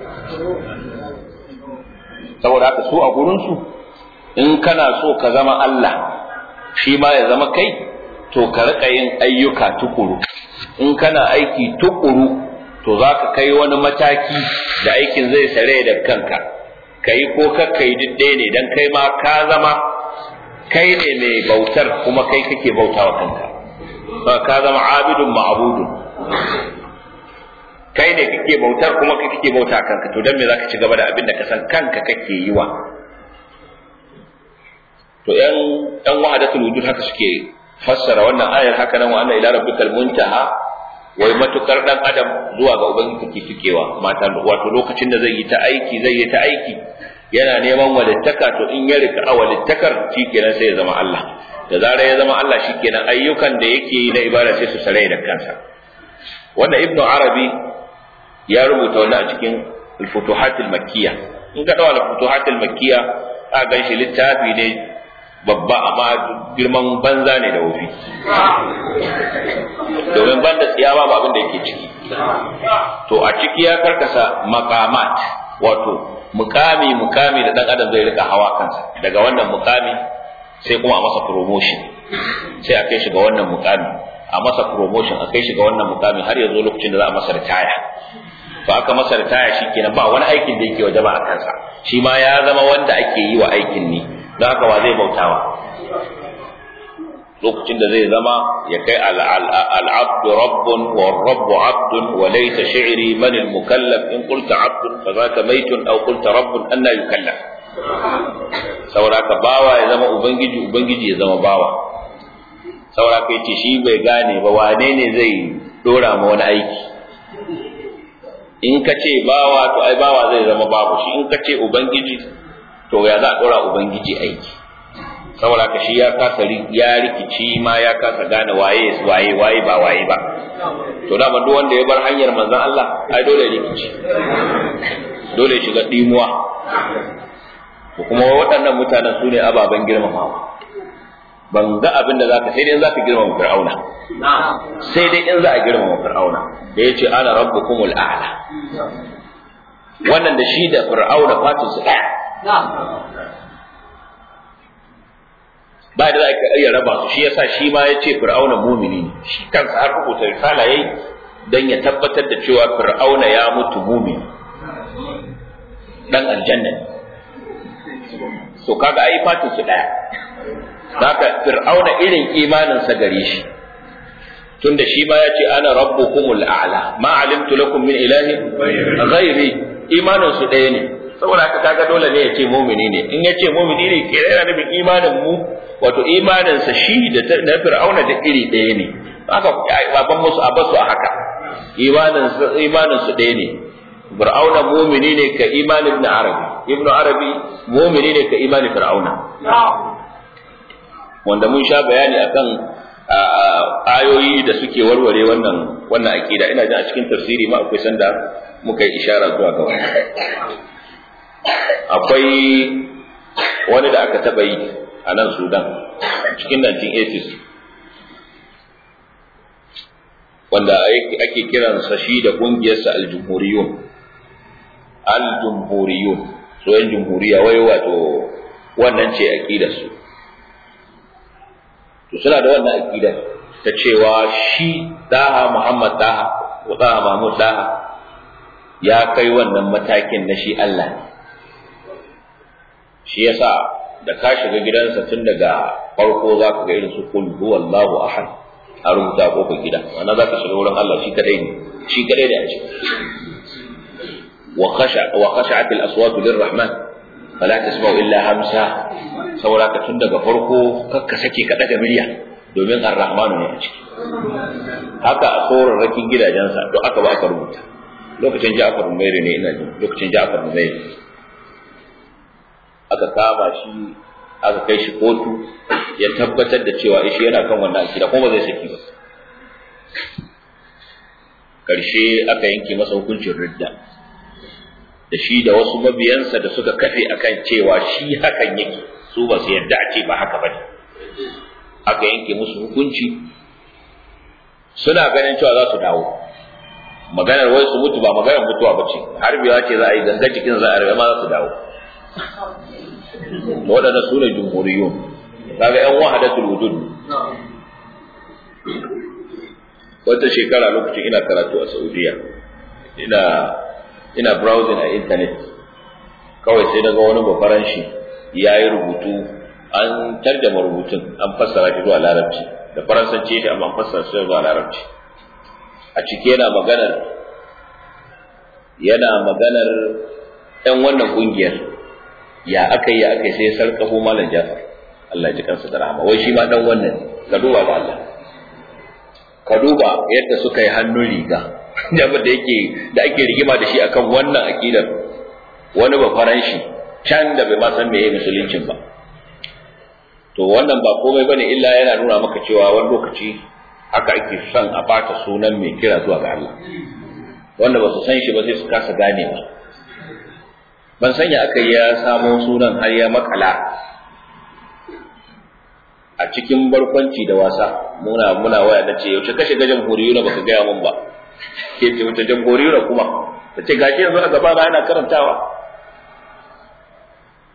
saboda haka su a gurinsu in kana so ka zama Allah shi ma ya zama kai to ka riƙa yin ayyuka tukuru in kana aiki tukuru to za ka kai wani mataki da aikin zai sare da kanka ka yi ko kakka yi duk ɗaya ne don kai ma ka zama kai ne mai bautar kuma kai kake bautawa kanka ba ka zama abidun ma'budun kai ne kake bautar kuma kai kake bauta kanka to dan me zaka ci gaba da abin da ka san kanka kake yi wa to yan yan wahadatul wujud haka suke fassara wannan ayar haka nan wa anna ila rabbikal muntaha wai matukar dan adam zuwa ga ubangiji take fikewa mata wato lokacin da zai yi ta aiki zai yi ta aiki yana neman walittaka to in ya rika walittakar shikenan sai ya zama Allah da zarar ya zama Allah shikenan ayyukan da yake yi na ibada sai su sarai da kansa wanda ibnu arabi ya rubuta wannan a cikin al-futuhat al-makkiyya in ka dawo al-futuhat al-makkiyya a gan shi littafi ne babba amma girman banza ne da wofi domin ban da tsiya babu abin da yake ciki to a ciki ya karkasa maqamat wato mukami mukami da dan adam zai rika hawa kansa daga wannan mukami sai kuma a masa promotion sai a kai shi ga wannan mukami a masa promotion a kai shi ga wannan mukami har ya zo lokacin da za a masa ritaya to aka masa ritaya shikenan ba wani aikin da yake wajaba a kansa shi ma ya zama wanda ake yi wa aikin ne don haka wa zai bautawa lokacin da zai zama ya kai al'abdu rabbun wa rabbu abdun wa laysa shi'ri man al-mukallaf in qulta abdun fa zaka maitun aw qulta rabbun anna yukallaf saboda ka bawa ya zama ubangiji ubangiji ya zama bawa saboda ka yace shi bai gane ba wane ne zai dora ma wani aiki in ka ce bawa to ai bawa zai zama babu shi in ka ce ubangiji to ya za a dora ubangiji aiki saboda ka shi ya kasa ya rikici ma ya kasa gane waye waye waye ba waye ba to da duk wanda ya bar hanyar manzon Allah ai dole ya rikici dole ya shiga dimuwa to kuma waɗannan mutanen su ne ababen girmamawa ban ga abin da zaka sai dai in zaka girmama fir'auna sai dai in za a girmama fir'auna da yace ana rabbukumul a'la wannan da shi da fir'auna fatin su ɗaya ba da za ka iya raba su shi yasa shi ma ya ce fir'auna mumini ne shi kansa har rubuta risala yayi dan ya tabbatar da cewa fir'auna ya mutu mumini dan aljanna to kaga ai fatin su daya haka fir'auna irin imanin sa gare shi tunda shi ma ya ce ana rabbukumul a'la ma alimtu lakum min ilahin ghairi imanin su daya ne saboda haka kaga dole ne ya ce mumini ne in ya ce mumini ne ke yana nufin imanin mu wato imanin sa shi da na fir'auna da iri ɗaya ne haka baban musu a basu a haka imanin imanin su ɗaya ne fir'auna mumini ne ka imanin ibn arabi ibn arabi mumini ne ka imanin fir'auna wanda mun sha bayani akan ayoyi da suke warware wannan wannan akida ina jin a cikin tafsiri ma akwai sanda muka yi ishara zuwa ga wannan akwai wani da aka taɓa yi a nan sudan cikin 1980s wanda ake kiransa shi da ƙungiyarsa aljumhuriyun aljumhuriyun so yan jumhuriya wai wato wannan ce aƙidarsu to suna da wannan aƙidar ta cewa shi daha muhammad daha ko daha mahmud daha ya kai wannan matakin na shi allah ne shi yasa da ka shiga gidansa tun daga farko za ka ga irin su kul huwallahu ahad a rubuta kofar gida wannan za ka shiga wurin Allah shi kadai ne shi kadai ne a ciki wa khasha wa khashat al aswat lirrahman fala tasma'u illa hamsa saboda ka tun daga farko kakka sake ka daga murya domin ar-rahman ne a ciki haka a tsoron rakin gidajensa to aka ba aka rubuta lokacin Ja'far Umairi ne ina jin lokacin Ja'far Umairi aka kama shi aka kai shi kotu ya tabbatar da cewa shi yana kan wannan akida kuma ba zai saki ba karshe aka yanke masa hukuncin ridda da shi da wasu mabiyansa da suka kafe akan cewa shi hakan yake su ba su yarda a ce ba haka bane aka yanke musu hukunci suna ganin cewa za su dawo maganar wai su mutu ba maganar mutuwa ba ce harbewa ce za a yi ganga cikin za a rabe ma za su dawo waɗanda su ne jumhuriyun kaga yan wahadatul wujud wata shekara lokacin ina karatu a Saudiya ina ina browsing a internet kawai sai daga wani bafaran shi ya yi rubutu an tarjama rubutun an fassara shi zuwa larabci da faransanci shi amma an fassara shi zuwa larabci a ciki yana maganar yana maganar ɗan wannan ƙungiyar ya aka yi ya aka yi sai sarƙafo malam jafar Allah ji kansa da rahama wai shi ma dan wannan ka duba ga Allah ka duba yadda suka yi hannun riga jafar da yake da ake rigima da shi akan wannan aqidar wani ba faranshi can da bai ma san meye musuluncin ba to wannan ba komai bane illa yana nuna maka cewa wani lokaci haka ake son a bata sunan mai kira zuwa ga Allah wanda ba su san shi ba sai su kasa ganewa ban sanya aka ya samo sunan har ya makala a cikin barkwanci da wasa muna muna waya na ce yaushe ka shiga jamhuriyu na baka gaya mun ba ke ce wata jamhuriyu na kuma ta ce gashi yanzu a gaba na yana karantawa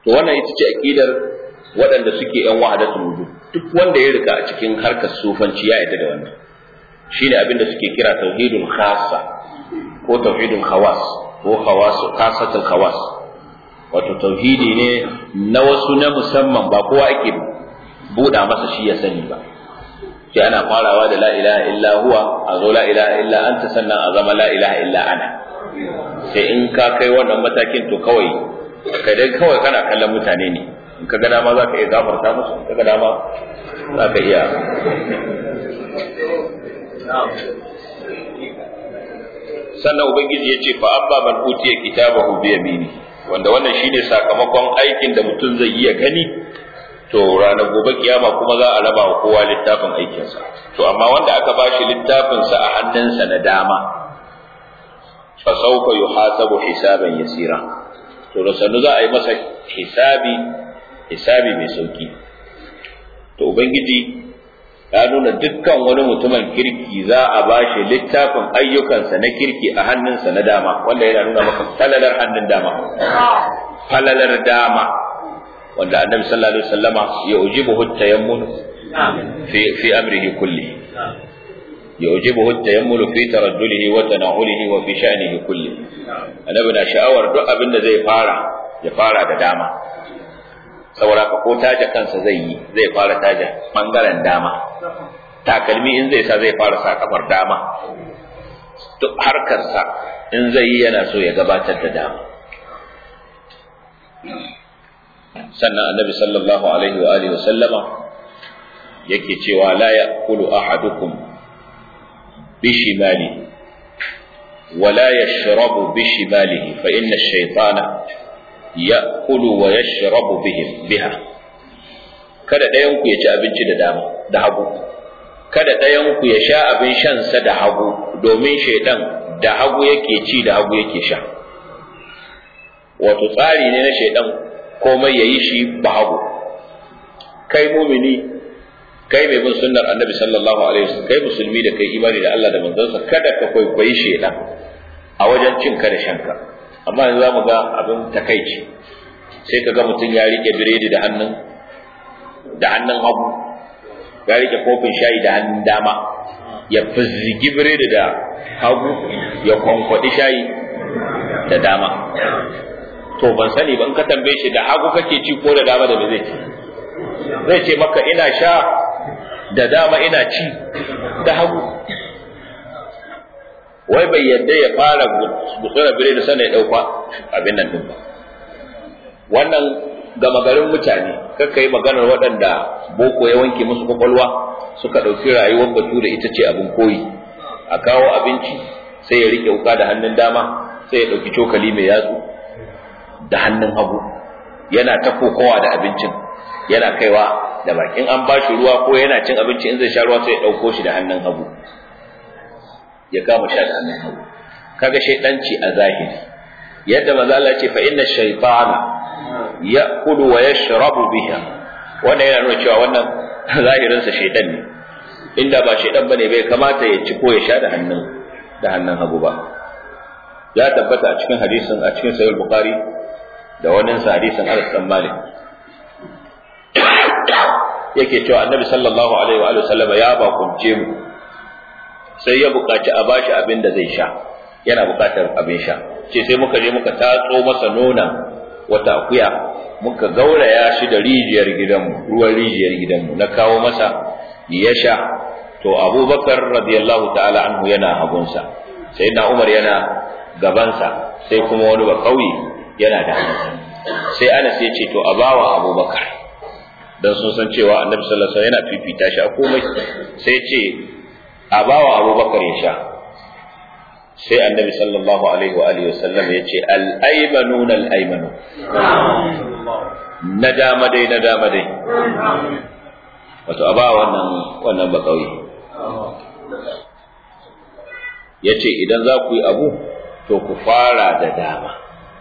to wannan ita ce aqidar waɗanda suke yan wahadatul wujud duk wanda ya rika a cikin harkar sufanci ya yarda da wannan shine abin da suke kira tauhidul khassa ko tauhidul khawas ko khawas khassatul khawas wato tauhidi ne na wasu na musamman ba kowa ake buɗa masa shi ya sani ba sai ana farawa da la ilaha illa huwa a zo la ilaha illa anta sannan a zama la ilaha illa ana sai in ka kai wannan matakin to kawai kai dai kawai kana kallon mutane ne in ka ga dama za ka iya gafarta musu in ka ga dama za ka iya sannan ubangiji ya ce fa amma man utiya kitabahu bi yamini wanda wannan shine sakamakon aikin da mutum zai iya gani to ranar gobe kiyama kuma za a raba wa kowa littafin aikinsa to amma wanda aka bashi littafinsa a hannunsa na dama fa sawfa yuhasabu hisaban yasira to da sannu za a yi masa hisabi hisabi mai sauki to ubangiji ya nuna dukkan wani mutumin kirki za a bashi littafin ayyukansa na kirki a hannunsa na dama wanda yana nuna maka falalar hannun dama falalar dama wanda annabi sallallahu alaihi wasallama ya ujibuhu tayammun fi fi amrihi kulli ya ujibuhu tayammun fi taraddulihi wa tana'ulihi wa fi sha'nihi kulli annabi na sha'awar duk abin da zai fara ya fara da dama saboda ka ko taja kansa zai yi zai fara taja bangaren dama takalmi in zai sa zai fara sa kafar dama duk harkarsa in zai yi yana so ya gabatar da dama sannan annabi sallallahu alaihi wa alihi sallama yake cewa la ya'kulu ahadukum bishimali ولا يشرب بشماله فإن الشيطان يأكل ويشرب بهم بها kada ɗayanku ya ci abinci da dama da hagu kada ɗayanku ya sha abin shansa da hagu domin shaidan da hagu yake ci da hagu yake sha wato tsari ne na shaidan komai ya yi shi ba hagu kai mumini kai mai bin sunnar annabi sallallahu alaihi wasallam kai musulmi da kai imani da Allah da manzansa kada ka kwaikwayi shaidan a wajen cin ka da shanka amma yanzu zamu ga abin takaici sai ka ga mutum ya rike biredi da hannun da hannun hagu ya rike kofin shayi da hannun dama ya fizzigi biredi da hagu ya kwankwadi shayi da dama to ban sani ba in ka tambaye shi da hagu kake ci ko da dama da me zai ci zai ce maka ina sha da dama ina ci da hagu wai bai yadda ya fara gutsura bire da sana ya ɗauka abin nan ɗin ba wannan gama garin mutane kakka yi maganar waɗanda boko ya wanke musu kwakwalwa suka ɗauki rayuwar batu da ita ce abin koyi a kawo abinci sai ya riƙe wuka da hannun dama sai ya ɗauki cokali mai yatsu da hannun hagu yana ta kokowa da abincin yana kaiwa da bakin an ba shi ruwa ko yana cin abinci in zai sha ruwa sai ya ɗauko shi da hannun hagu ya kama sha da hannun hagu kaga shaidanci a zahiri yadda maza Allah ce fa inna shaytana ya'kulu wa yashrabu biha wannan yana nuna cewa wannan zahirin sa shaidan ne inda ba shaidan bane bai kamata ya ci ko ya sha da hannun da hannun hagu ba ya tabbata a cikin hadisin a cikin sahih bukhari da wannan sa hadisin Anas bin Malik yake cewa annabi sallallahu alaihi wa sallama ya bakunce mu sai ya buƙaci a bashi abin da zai sha yana buƙatar abin sha ce sai muka je muka tatso masa nona wata akuya muka gauraya shi da rijiyar gidanmu ruwan rijiyar gidanmu na kawo masa ya sha to abubakar radiyallahu ta'ala anhu yana hagunsa sai na umar yana gabansa sai kuma wani ba kauye yana da sai anas ya ce to a bawa abubakar dan sun san cewa annabi sallallahu alaihi wasallam yana fifita shi a komai sai ce a bawa abubakar ya sha sai annabi sallallahu alaihi wa alihi wasallam ya ce al aymanun al aymanu na dama dai na dama dai wato a ba wannan wannan ba kauye ya ce idan za ku yi abu to ku fara da dama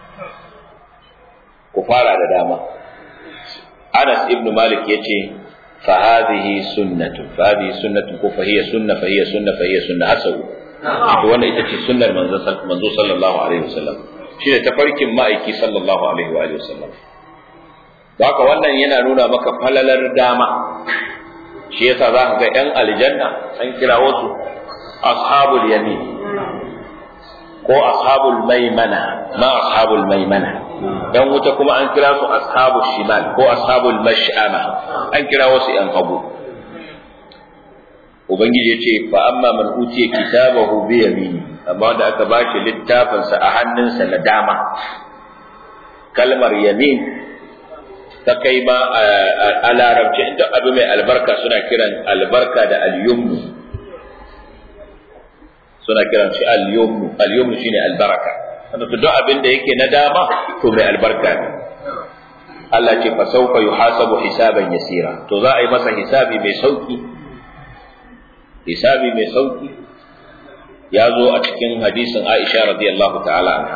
ku fara da dama Anas ibn Malik yace fa hadhihi sunnatu fa hadhihi sunnatu ko fa hiya sunna fa hiya sunna fa hiya sunna hasu to wannan ita ce sunnar manzo manzo sallallahu alaihi wasallam shine tafarkin ma'aiki sallallahu alaihi wa alihi wasallam haka wannan yana nuna maka falalar dama shi yasa za ka ga 'yan aljanna an kira wasu ashabul yamin ko ashabul maimana ma ashabul maimana dan wuta kuma an kira su ashabul shimal ko ashabul mash'ama an kira wasu 'yan hagu ubangiji ya ce fa amma man utiya kitabahu bi yamini amma wanda aka bashi littafinsa a hannunsa na dama kalmar yamin ta kai ma a larabci inda abu mai albarka suna kiran albarka da al-yumnu suna kiran shi al-yumnu al-yumnu shine albaraka wanda duk abin da yake na dama to mai albarka ne Allah ce fa sawfa yuhasabu hisaban yasira to za a yi masa hisabi mai sauki hisabi mai sauki ya zo a cikin hadisin Aisha radiyallahu ta'ala anha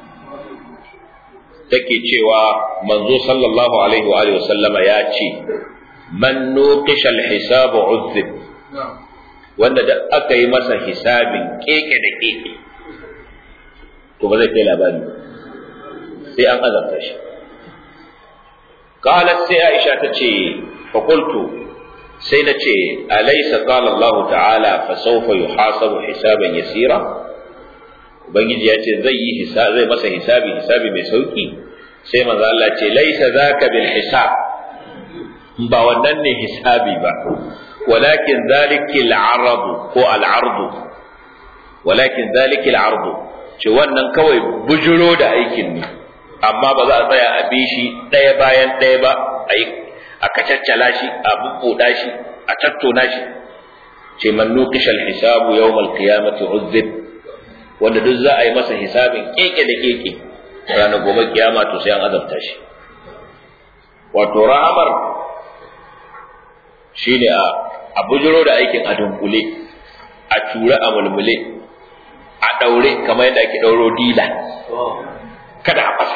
take cewa manzo sallallahu alaihi wa alihi wasallama ya ce man nuqisha al-hisabu uzib wanda da aka yi masa hisabin keke da keke to ba zai kai labari sai an azabta shi qalat sai Aisha ta ce fa qultu sai na ce alaysa qala Allah ta'ala fa sawfa yuhasabu hisaban yasira ubangiji ya ce zai yi hisabi zai masa hisabi hisabi mai sauki sai manzo Allah ce laisa zaka bil hisab ba wannan ne hisabi ba walakin zalika al-arad ko al-ard walakin zalika al-ard ce wannan kawai bujuro da aikin ne amma ba za a tsaya a bi shi ɗaya bayan ɗaya ba a yi a kacaccala shi a bubbuɗa shi a tattona shi ce man nuqisha al-hisabu yawm al-qiyamati uzzib wanda duk za a yi masa hisabin keke da keke ranar gobe kiyama to sai an azabta shi wato rahamar shine a a bujiro da aikin a dunkule a tura a mulmule a daure kamar yadda ake dauro dila kada a fasa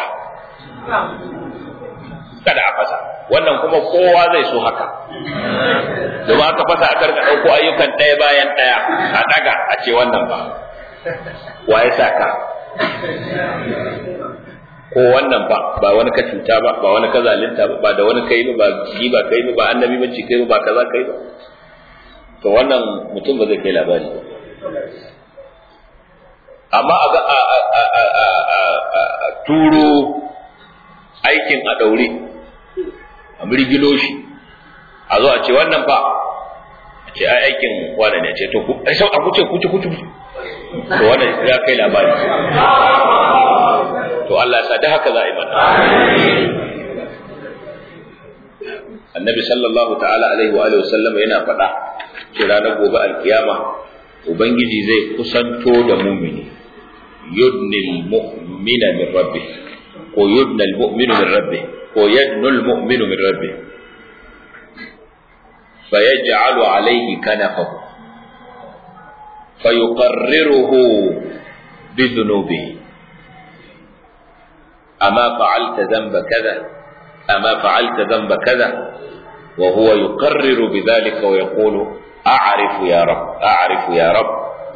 kada a fasa wannan kuma kowa zai so haka domin aka fasa a karka ɗauko ayyukan ɗaya bayan ɗaya a ɗaga a ce wannan ba wa ya sa ka ko wannan ba ba wani ka cuta ba ba wani ka zalunta ba ba da wani kai ba ba ba kai ba annabi bace kai ba kaza kai ba to wannan mutum ba zai kai labari ba amma a ga a turo aikin a daure a mirgilo shi a zo a ce wannan fa a ce ai aikin wane ne a ce to ku ai sau a kuce kuce kuce to wannan ya kai labari to Allah ya sa da haka za a yi mana annabi sallallahu ta'ala alaihi wa alihi wasallam yana faɗa ce ranar gobe alkiyama ubangiji zai kusanto da mumini yudnil mu'mina min rabbih ko yudnal mu'minu min rabbih ko yadnul mu'minu min rabbih فيجعل عليه كنفه فيقرره بذنوبه أما فعلت ذنب كذا أما فعلت ذنب كذا وهو يقرر بذلك ويقول أعرف يا رب أعرف يا رب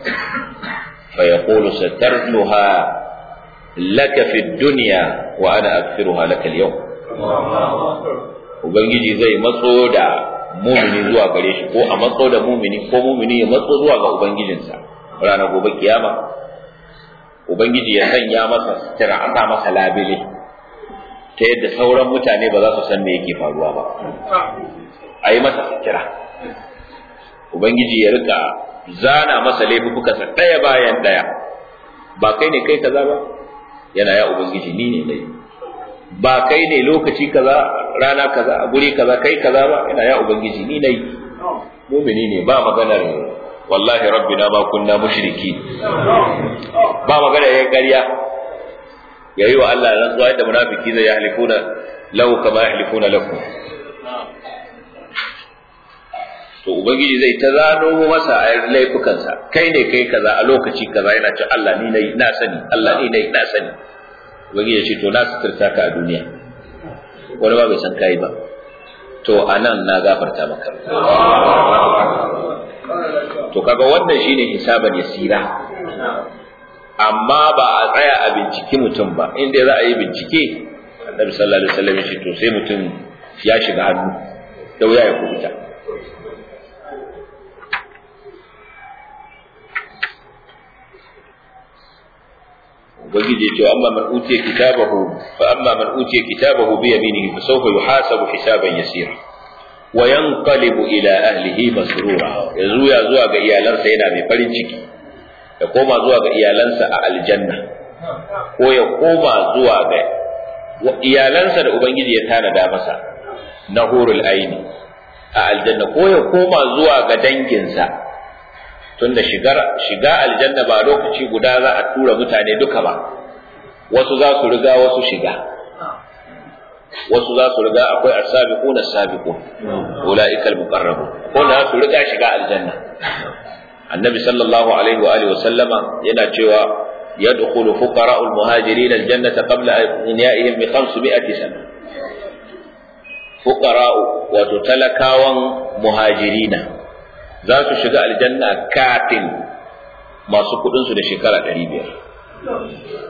فيقول سترتها لك في الدنيا وأنا أغفرها لك اليوم Ubangiji zai matso da mumini zuwa gare shi ko a matso da mumini ko mumini ya matso zuwa ga Ubangijinsa ranar gobe kiyama Ubangiji ya sanya masa sutura an sa masa labile ta yadda sauran mutane ba za su san me yake faruwa ba a yi masa sutura Ubangiji ya rika zana masa laifukansa ɗaya bayan ɗaya ba kai ne kai kaza ba yana ya Ubangiji ni ne dai ba kai ne lokaci kaza rana kaza a guri kaza kai kaza ba yana ya Ubangiji ni nai mumini ne ba maganar wallahi rabbina ma kunna mushriki ba magana yayin ƙarya yayi wa Allah rantsuwa yadda munafiki zai yahlifuna lahu kama yahlifuna lakum to ubangiji zai ta zano masa a laifukansa kai ne kai kaza a lokaci kaza yana ce Allah ni nayi na sani Allah ni nayi na sani ubangiji ya ce to na suturta ka a duniya wani ba bai san kai ba to anan na gafarta maka to kaga wannan shine hisaban yasira amma ba a tsaya a binciki mutum ba inda za a yi bincike annabi sallallahu alaihi wasallam ya ce to sai mutum ya shiga hannu da wuya ya kubuta ubangiji ya ce amma man utiya kitabahu fa amma man utiya kitabahu bi yaminihi fa sawfa yuhasabu hisaban yasira wa yanqalibu ila ahlihi masrura yanzu ya zuwa ga iyalansa yana mai farin ciki ya koma zuwa ga iyalansa a aljanna ko ya koma zuwa ga iyalansa da ubangiji ya tanada masa na hurul aini a aljanna ko ya koma zuwa ga danginsa tunda shigar shiga aljanna ba lokaci guda za a tura mutane duka ba wasu za su riga wasu shiga wasu za su riga akwai as-sabiqun as-sabiqun ulaika al-muqarrabun ko da su riga shiga aljanna annabi sallallahu alaihi wa alihi wa sallama yana cewa yadkhulu fuqara'u al-muhajirin al-jannata qabla inyaihim bi 500 sana fuqara'u wato talakawan muhajirina za su shiga aljanna kafin masu kudin su da shekara 500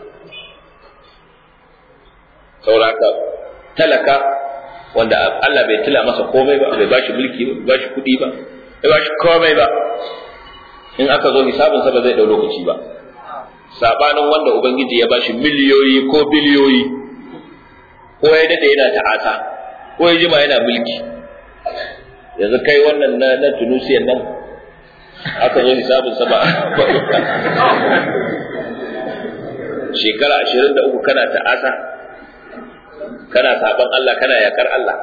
sauraka talaka wanda Allah bai tila masa komai ba bai bashi mulki ba bai bashi kuɗi ba bai bashi komai ba in aka zo hisabinsa ba zai ɗau lokaci ba sabanin wanda ubangiji ya bashi miliyoyi ko biliyoyi ko ya dade yana ta'asa ko ya jima yana mulki yanzu kai wannan na, na tunusiyan nan aka zo hisabinsa ba shekara ashirin da uku kana ta'asa kana saban Allah kana yakar Allah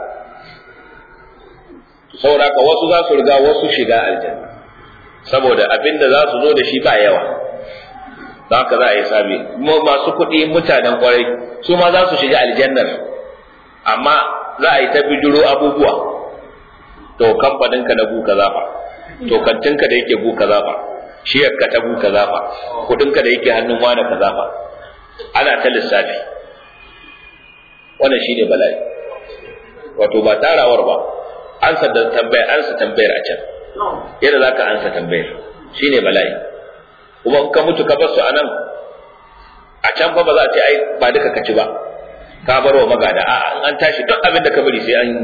sauraka wasu za su riga wasu shiga aljanna saboda abinda za su zo da shi ba yawa za ka za a yi sami masu kuɗi mutanen kwarai su ma za su shiga aljannar amma za a yi ta bijiro abubuwa to kamfaninka na buka zafa to kantinka da yake buka zafa shiyarka ta buka zafa kuɗinka da yake hannun wani ka zafa ana ta lissafi wannan shine bala'i wato ba tarawar ba ansa da tambayar ansa tambayar a can yadda zaka ansa tambayar shine bala'i kuma in ka mutu ka bar su anan a can fa ba za a ce ai ba duka ka ci ba ka bar wa magada a'a in an tashi duk abin da ka bari sai an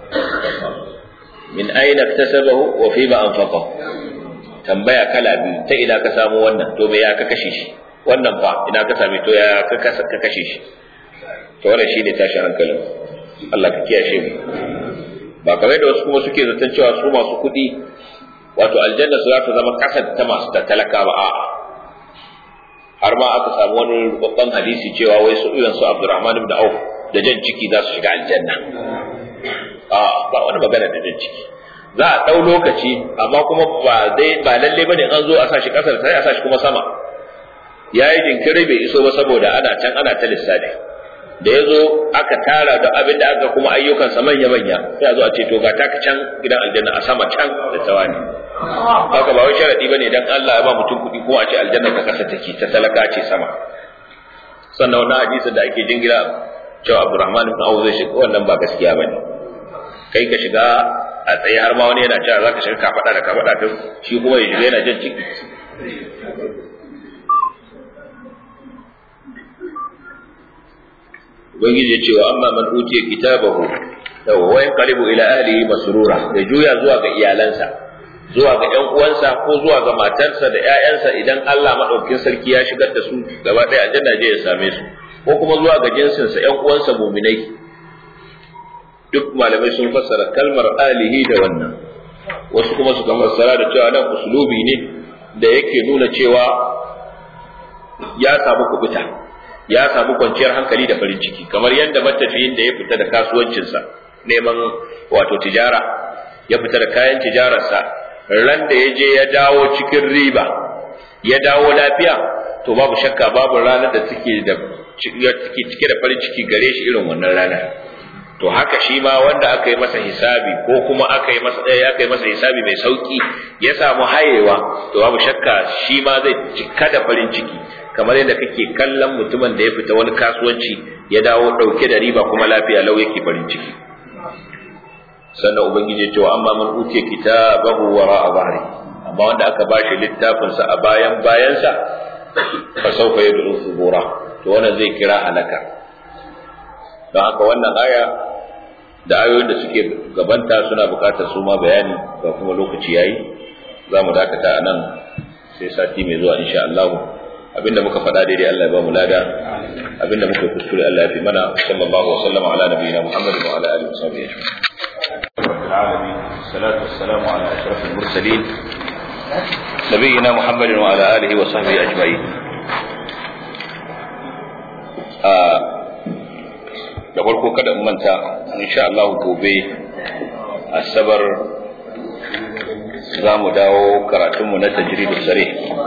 min aina iktasabahu wa fi ma anfaqahu tambaya kala biyu ta ina ka samu wannan to me ya ka kashe shi wannan fa ina ka same to ya ka kashe shi to wannan shine tashin hankalin Allah ka kiyashe mu ba kamar da wasu kuma suke zaton cewa su masu kuɗi wato aljanna su za ta zama kasar ta masu ta talaka ba a'a har ma aka samu wani babban hadisi cewa wai su irin su Abdurrahman ibn Auf da jan ciki za su shiga aljanna a ba wani magana da jan ciki za a ɗau lokaci amma kuma ba dai ba lalle bane an zo a sa shi kasar sai a sa shi kuma sama yayi jinkiri bai iso ba saboda ana can ana ta lissafi da ya zo aka tara da abin da aka kuma ayyukansa manya-manya sai a zo a ce to ga taka can gidan aljanna a sama can da tawani haka ba wai sharadi bane dan Allah ya ba mutum kuɗi ko a ce aljanna ta kasa take ta talaka ce sama sannan wannan hadisin da ake jingira cewa Abdurrahman ibn Auf zai shiga wannan ba gaskiya bane kai ka shiga a tsaye har ma wani yana cewa zaka shiga kafada da kafada ta shi kuma ya shiga yana jan ciki ubangiji ya ce wa amma man utiya kitabahu yawa wa yanqalibu ila ahlihi masrura ya juya zuwa ga iyalansa zuwa ga ƴan uwansa ko zuwa ga matarsa da ƴaƴansa idan Allah madaukakin sarki ya shigar da su gaba ɗaya aljanna je ya same su ko kuma zuwa ga jinsinsa ƴan uwansa muminai duk malamai sun fassara kalmar alihi da wannan wasu kuma suka fassara da cewa nan uslubi ne da yake nuna cewa ya samu kubuta ya samu kwanciyar hankali da farin ciki kamar yadda matafiyin da ya fita da kasuwancinsa neman wato tijara ya fita da kayan tijararsa ran da ya je ya dawo cikin riba ya dawo lafiya to babu shakka babu ranar da take da take cike da farin ciki gare shi irin wannan ranar to haka shi ma wanda aka yi masa hisabi ko kuma aka yi masa aka yi masa hisabi mai sauki ya samu hayewa to babu shakka shi ma zai cika da farin ciki kamar yadda kake kallon mutumin da ya fita wani kasuwanci ya dawo ɗauke da riba kuma lafiya lau yake farin ciki sannan ubangiji ya ce wa amma man utiya kitabahu wara a bahri amma wanda aka bashi littafin sa a bayan bayansa fa sawfa yad'u subura to wannan zai kira halaka don haka wannan aya da ayoyin da suke gabanta suna bukatar su ma bayani ga kuma lokaci yayi za mu dakata a nan sai sati mai zuwa insha Allah abinda muka faɗa daidai Allah ya ba mu lada abinda muka kuskure Allah ya fi mana sallallahu alaihi wa sallam ala nabiyina Muhammad wa ala alihi wa sahbihi ajma'in رب العالمين والصلاة والسلام على أشرف المرسلين نبينا محمد وعلى آله وصحبه أجمعين da farko kada in manta insha Allah gobe asabar za mu dawo karatunmu na tajridu sare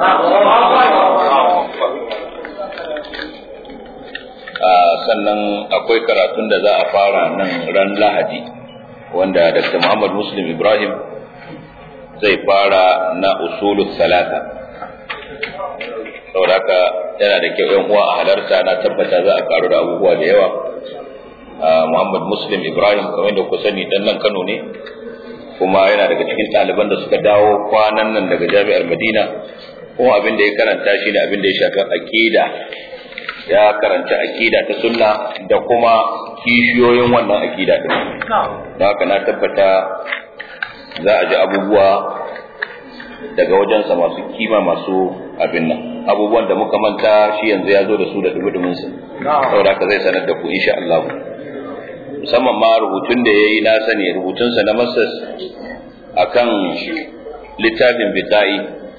sannan akwai karatun da za a fara nan ran lahadi wanda Dr. Muhammad Muslim Ibrahim zai fara na usulul salata saboda haka yana da kyau yan uwa a halarta na tabbata za a karu da abubuwa da yawa Muhammad Muslim Ibrahim kamar da ku sani dan nan Kano ne kuma yana daga cikin ɗaliban da suka dawo kwanan nan daga Jami'ar Madina kuma abin da ya karanta shi ne abin da ya shafi aqida ya karanta aqida ta sunna da kuma kishiyoyin wannan aqida din don haka na tabbata za a ji abubuwa daga wajensa masu kima masu abin nan abubuwan da muka manta shi yanzu ya zo da su da dubu su saboda haka zai sanar da ku insha Allah musamman ma rubutun da ya yi na sani rubutunsa na masas akan littafin bita'i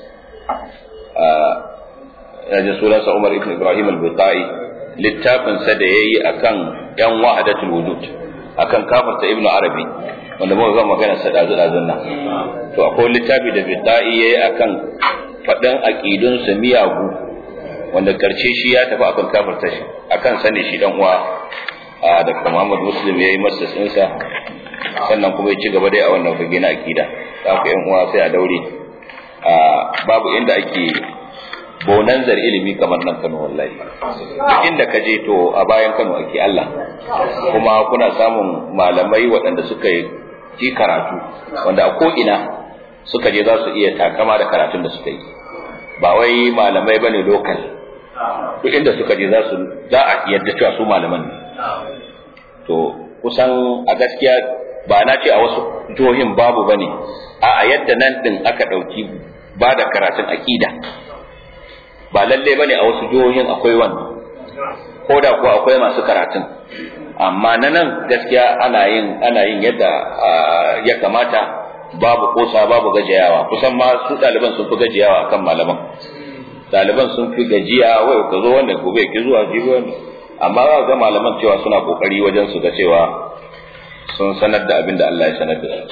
a ji sunansa Umar ibn Ibrahim al-Bita'i littafinsa da ya yi akan yan wahadatul wujud akan kafarta ibnu arabi wanda muka ga magana sa dazu dazun nan to akwai littafi da bidai yayi akan fadan aqidun sa miyagu wanda karshe shi ya tafi akan kafarta shi akan sane shi dan uwa a Dr. Muhammad Muslim yayi masa tsinsa sannan kuma ya ci gaba dai a wannan fage na aqida haka yan uwa sai a daure babu inda ake bonanzar ilimi kamar nan Kano wallahi duk inda ka je to a bayan Kano ake Allah kuma kuna samun malamai waɗanda suka yi karatu wanda a ko ina suka je za su iya takama da karatun da suka yi ba wai malamai bane lokal duk inda suka je za su za a yadda cewa su malaman ne to kusan a gaskiya ba na ce a wasu jihohin babu bane a yadda nan din aka ɗauki ba da karatun aƙida ba lalle bane a wasu jihohin akwai wannan ko da kuwa akwai masu karatun amma na nan gaskiya ana yin ana yin yadda ya kamata babu kosa babu gajiyawa kusan ma su ɗaliban sun fi gajiyawa akan malaman ɗaliban sun fi gajiya wai ka zo wannan gobe ki zuwa jibi wannan amma za ga malaman cewa suna kokari wajen su ga cewa sun sanar da abin da Allah ya sanar da su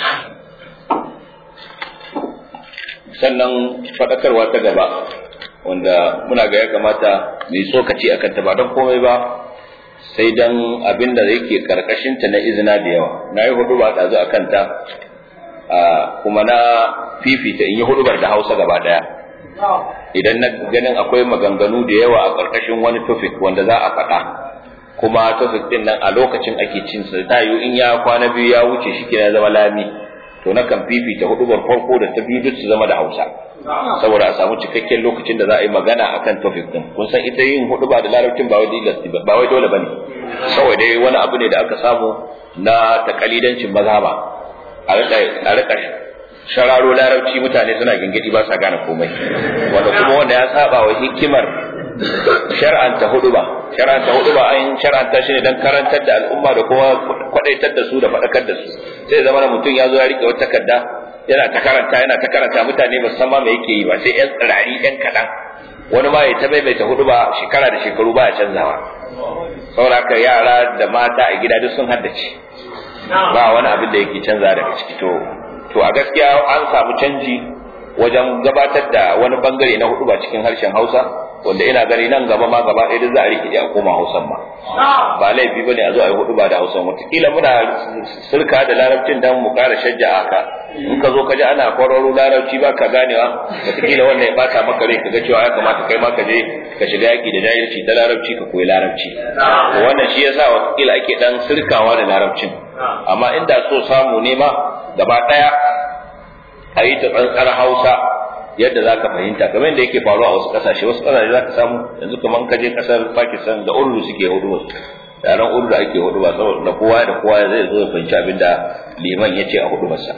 sannan faɗakarwa ta gaba wanda muna ga ya kamata mu yi tsokaci a kanta ba don komai ba sai dan abin da yake karkashinta na izina da yawa na yi hudu ba ɗazu a kanta kuma na fifita in yi hudubar da hausa gaba ɗaya idan na ganin akwai maganganu da yawa a karkashin wani topic wanda za a faɗa kuma topic ɗin nan a lokacin ake cin sa ta in ya kwana biyu ya wuce shi kina zama lami to na kan fifita hudubar farko da ta biyu duk su zama da hausa saboda a samu cikakken lokacin da za a yi magana akan topic din kun san ita yin hudu ba da larabcin ba wai ba wai dole bane kawai dai wani abu ne da aka samu na takalidancin maza ba a rika a rika shararo larabci mutane suna gingidi ba sa gane komai wanda kuma wanda ya saba wa hikimar shar'anta hudu ba shar'anta hudu ba an shar'anta shi ne dan karantar da al'umma da kuma kwadaitar da su da faɗakar da su sai zama mutum ya zo ya rike wata takarda yana ta karanta yana ta karanta mutane ba san ma me yake yi ba sai yan tsirari yan kaɗan wani ma ya ta maimaita hudu ba shekara da shekaru ba ya canzawa saboda yara da mata a gida duk sun haddace ba wani abin da yake canza daga ciki to to a gaskiya an samu canji wajen gabatar da wani bangare na hudu ba cikin harshen Hausa wanda ina gani nan gaba ma gaba ɗaya za a rike a koma Hausan ma ba laifi bane a zo a yi hudu ba da Hausan wataƙila muna sirka da larabcin dan mu ƙara shajja haka in ka zo ka ji ana kwararo larabci ba ka ganewa wataƙila wannan ya bata maka rai kaga cewa ya kamata kai ma ka je ka shiga yaƙi da jahilci ta larabci ka koyi larabci wannan shi yasa wataƙila ake dan sirkawa da larabcin amma inda so samu ne ma gaba ɗaya a yi ta tsantsar Hausa yadda za ka fahimta kamar yadda yake faruwa a wasu ƙasashe wasu ƙasashe za ka samu yanzu kamar ka je ƙasar Pakistan da Urdu suke hudu ranar udu da ake hudu ba saboda kowa da kowa zai zo ya fahimci abin da liman ya ce a hudu masa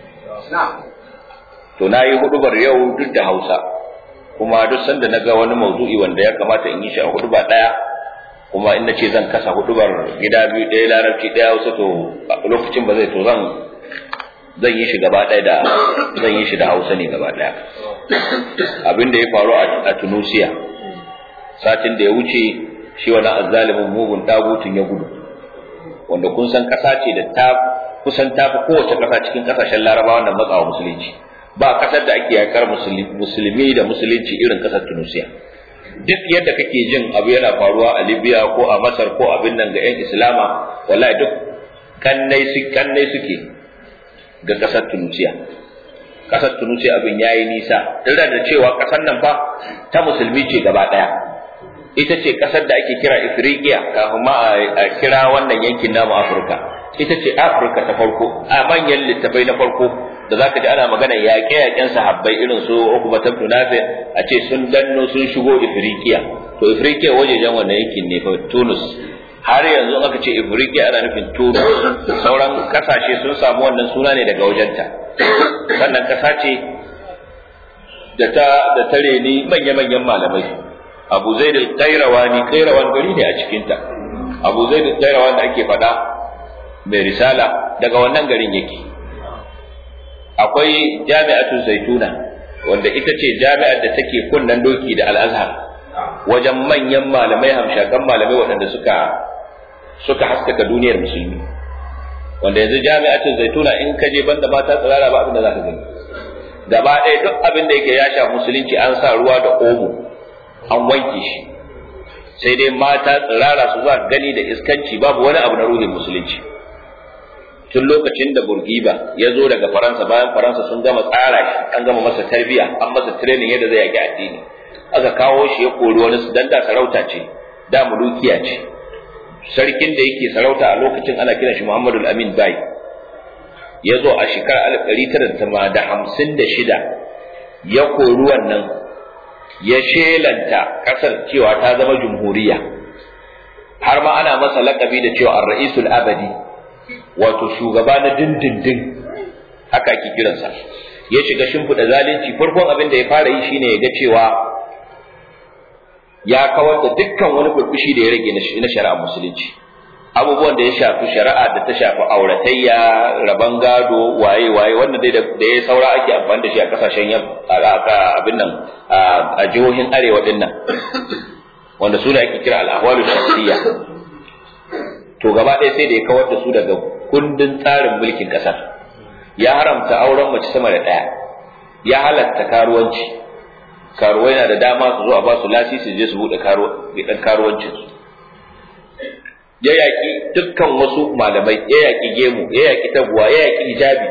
to na yi hudubar yau duk da hausa kuma duk sanda na ga wani maudu'i wanda ya kamata in yi shi a huduba ɗaya kuma in na ce zan kasa hudubar gida biyu ɗaya larabci ɗaya hausa to a lokacin ba zai to zan zan yi shi gaba ɗaya da zan yi shi da hausa ne gaba ɗaya abin da ya faru a tunusiya satin da ya wuce shi wani azzalimin mugun tabutun ya gudu wanda kun san ƙasa ce da ta kusan ta fi kowace ƙasa cikin ƙasashen larabawa da matsawa musulunci ba ƙasar da ake yakar musulmi da musulunci irin ƙasar tunusiya duk yadda kake jin abu yana faruwa a libya ko a masar ko abin nan ga 'yan islama wallahi duk kannai suke ga ƙasar Tunusiya. Ƙasar Tunusiya abin ya yi nisa, tare da cewa ƙasar nan fa ta musulmi ce gaba ɗaya. Ita ce ƙasar da ake kira Ifriqiya kafin ma a kira wannan yankin namu Afirka. Ita ce Afirka ta farko, a manyan littafai na farko da za ka ji ana magana yaƙe-yaƙen sahabbai irin su Ukubat ibn Nafi a ce sun danno sun shigo Ifriqiya. To Ifriqiya wajejen wannan yankin ne fa Tunus. har yanzu aka ce Ifriqiya ana nufin Tunis sauran kasashe sun samu wannan suna ne daga wajenta sannan kasa ce da ta da ta reni manya-manyan malamai Abu Zaid al-Qayrawani Qayrawan gari ne a cikin ta Abu Zaid al-Qayrawan da ake faɗa mai risala daga wannan garin yake akwai Jami'atu Zaituna wanda ita ce jami'ar da take kunnan doki da Al-Azhar wajen manyan malamai hamshakan malamai waɗanda suka suka haskaka duniyar musulmi wanda yanzu jami'atin zaituna in ka je banda mata tsirara ba abin da zaka gani gaba ɗaya duk abin da yake ya sha musulunci an sa ruwa da omo an wanke shi sai dai mata tsirara su za gani da iskanci babu wani abu na ruhin musulunci tun lokacin da burgiba ya zo daga faransa bayan faransa sun gama tsara shi an gama masa tarbiya an masa training yadda zai yaki addini aka kawo shi ya kori wani su dan da sarauta ce da mulukiya ce sarkin da yake sarauta a lokacin ana kiran shi Muhammadu Amin Bai ya zo a shekarar 1956 ya kori wannan ya shelanta kasar cewa ta zama jumhuriya har ma ana masa lakabi da cewa ar-ra'isul abadi wato shugaba na dindindin haka ake kiransa ya shiga shimfiɗa zalunci farkon abin da ya fara yi shine ya ga cewa ya kawar da dukkan wani burbushi da ya rage na shari'a musulunci abubuwan da ya shafi shari'a da ta shafi auratayya raban gado waye waye wanda dai da ya saura ake amfani da shi a kasashen abin nan a jihohin arewa din nan wanda su da ake kira al'ahwalu shakhsiyya to gaba ɗaya sai da ya kawar da su daga kundin tsarin mulkin ƙasar ya haramta auren mace sama da ɗaya ya halatta karuwanci karuwai na da dama su zo a ba su lasisi je su buɗe ɗan karuwancinsu ya yaƙi dukkan wasu malamai ya yaƙi gemu ya yaƙi taguwa ya yaƙi hijabi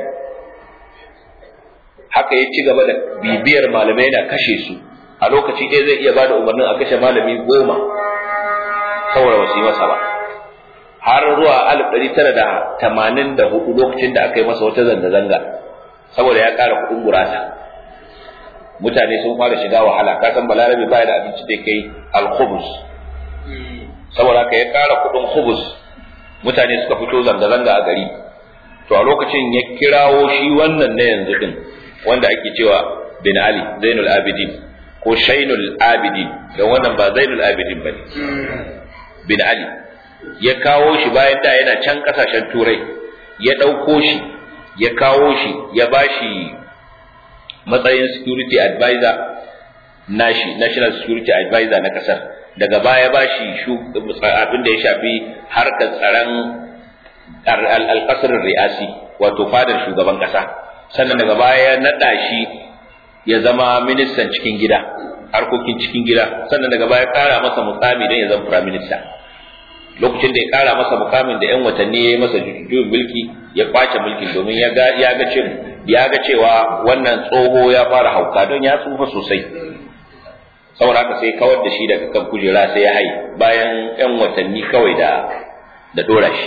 haka ya ci gaba da bibiyar malamai yana kashe su a lokaci ɗaya zai iya bada umarnin a kashe malami goma saboda wasu yi masa ba har zuwa alif ɗari tara da tamanin da hudu lokacin da aka yi masa wata zanga-zanga saboda ya ƙara kuɗin gurasa mutane sun fara shiga wahala ka san balarabe baya da abinci da kai al-khubus saboda ka ya ƙara kuɗin khubus mutane suka fito zanga-zanga a gari to a lokacin ya kirawo shi wannan na yanzu din wanda ake cewa bin ali zainul abidin ko shainul abidin don wannan ba zainul abidin ba ne bin ali ya kawo shi bayan da yana can kasashen turai ya ɗauko shi ya kawo shi ya ba shi matsayin security advisor nashi national security advisor na kasar daga baya ba shi abin da ya shafi harkar tsaron alƙasar ri'asi wato fadar shugaban ƙasa sannan daga baya ya naɗa shi ya zama ministan cikin gida harkokin cikin gida sannan daga baya ƙara masa mukami don ya zama prime minister lokacin da ya ƙara masa mukamin da 'yan watanni ya yi masa juyin mulki ya kwace mulkin domin ya ga ya ga cewa ya ga cewa wannan tsoho ya fara hauka don ya tsufa sosai saboda haka sai kawar da shi daga kan kujera sai ya hai bayan 'yan watanni kawai da da dora shi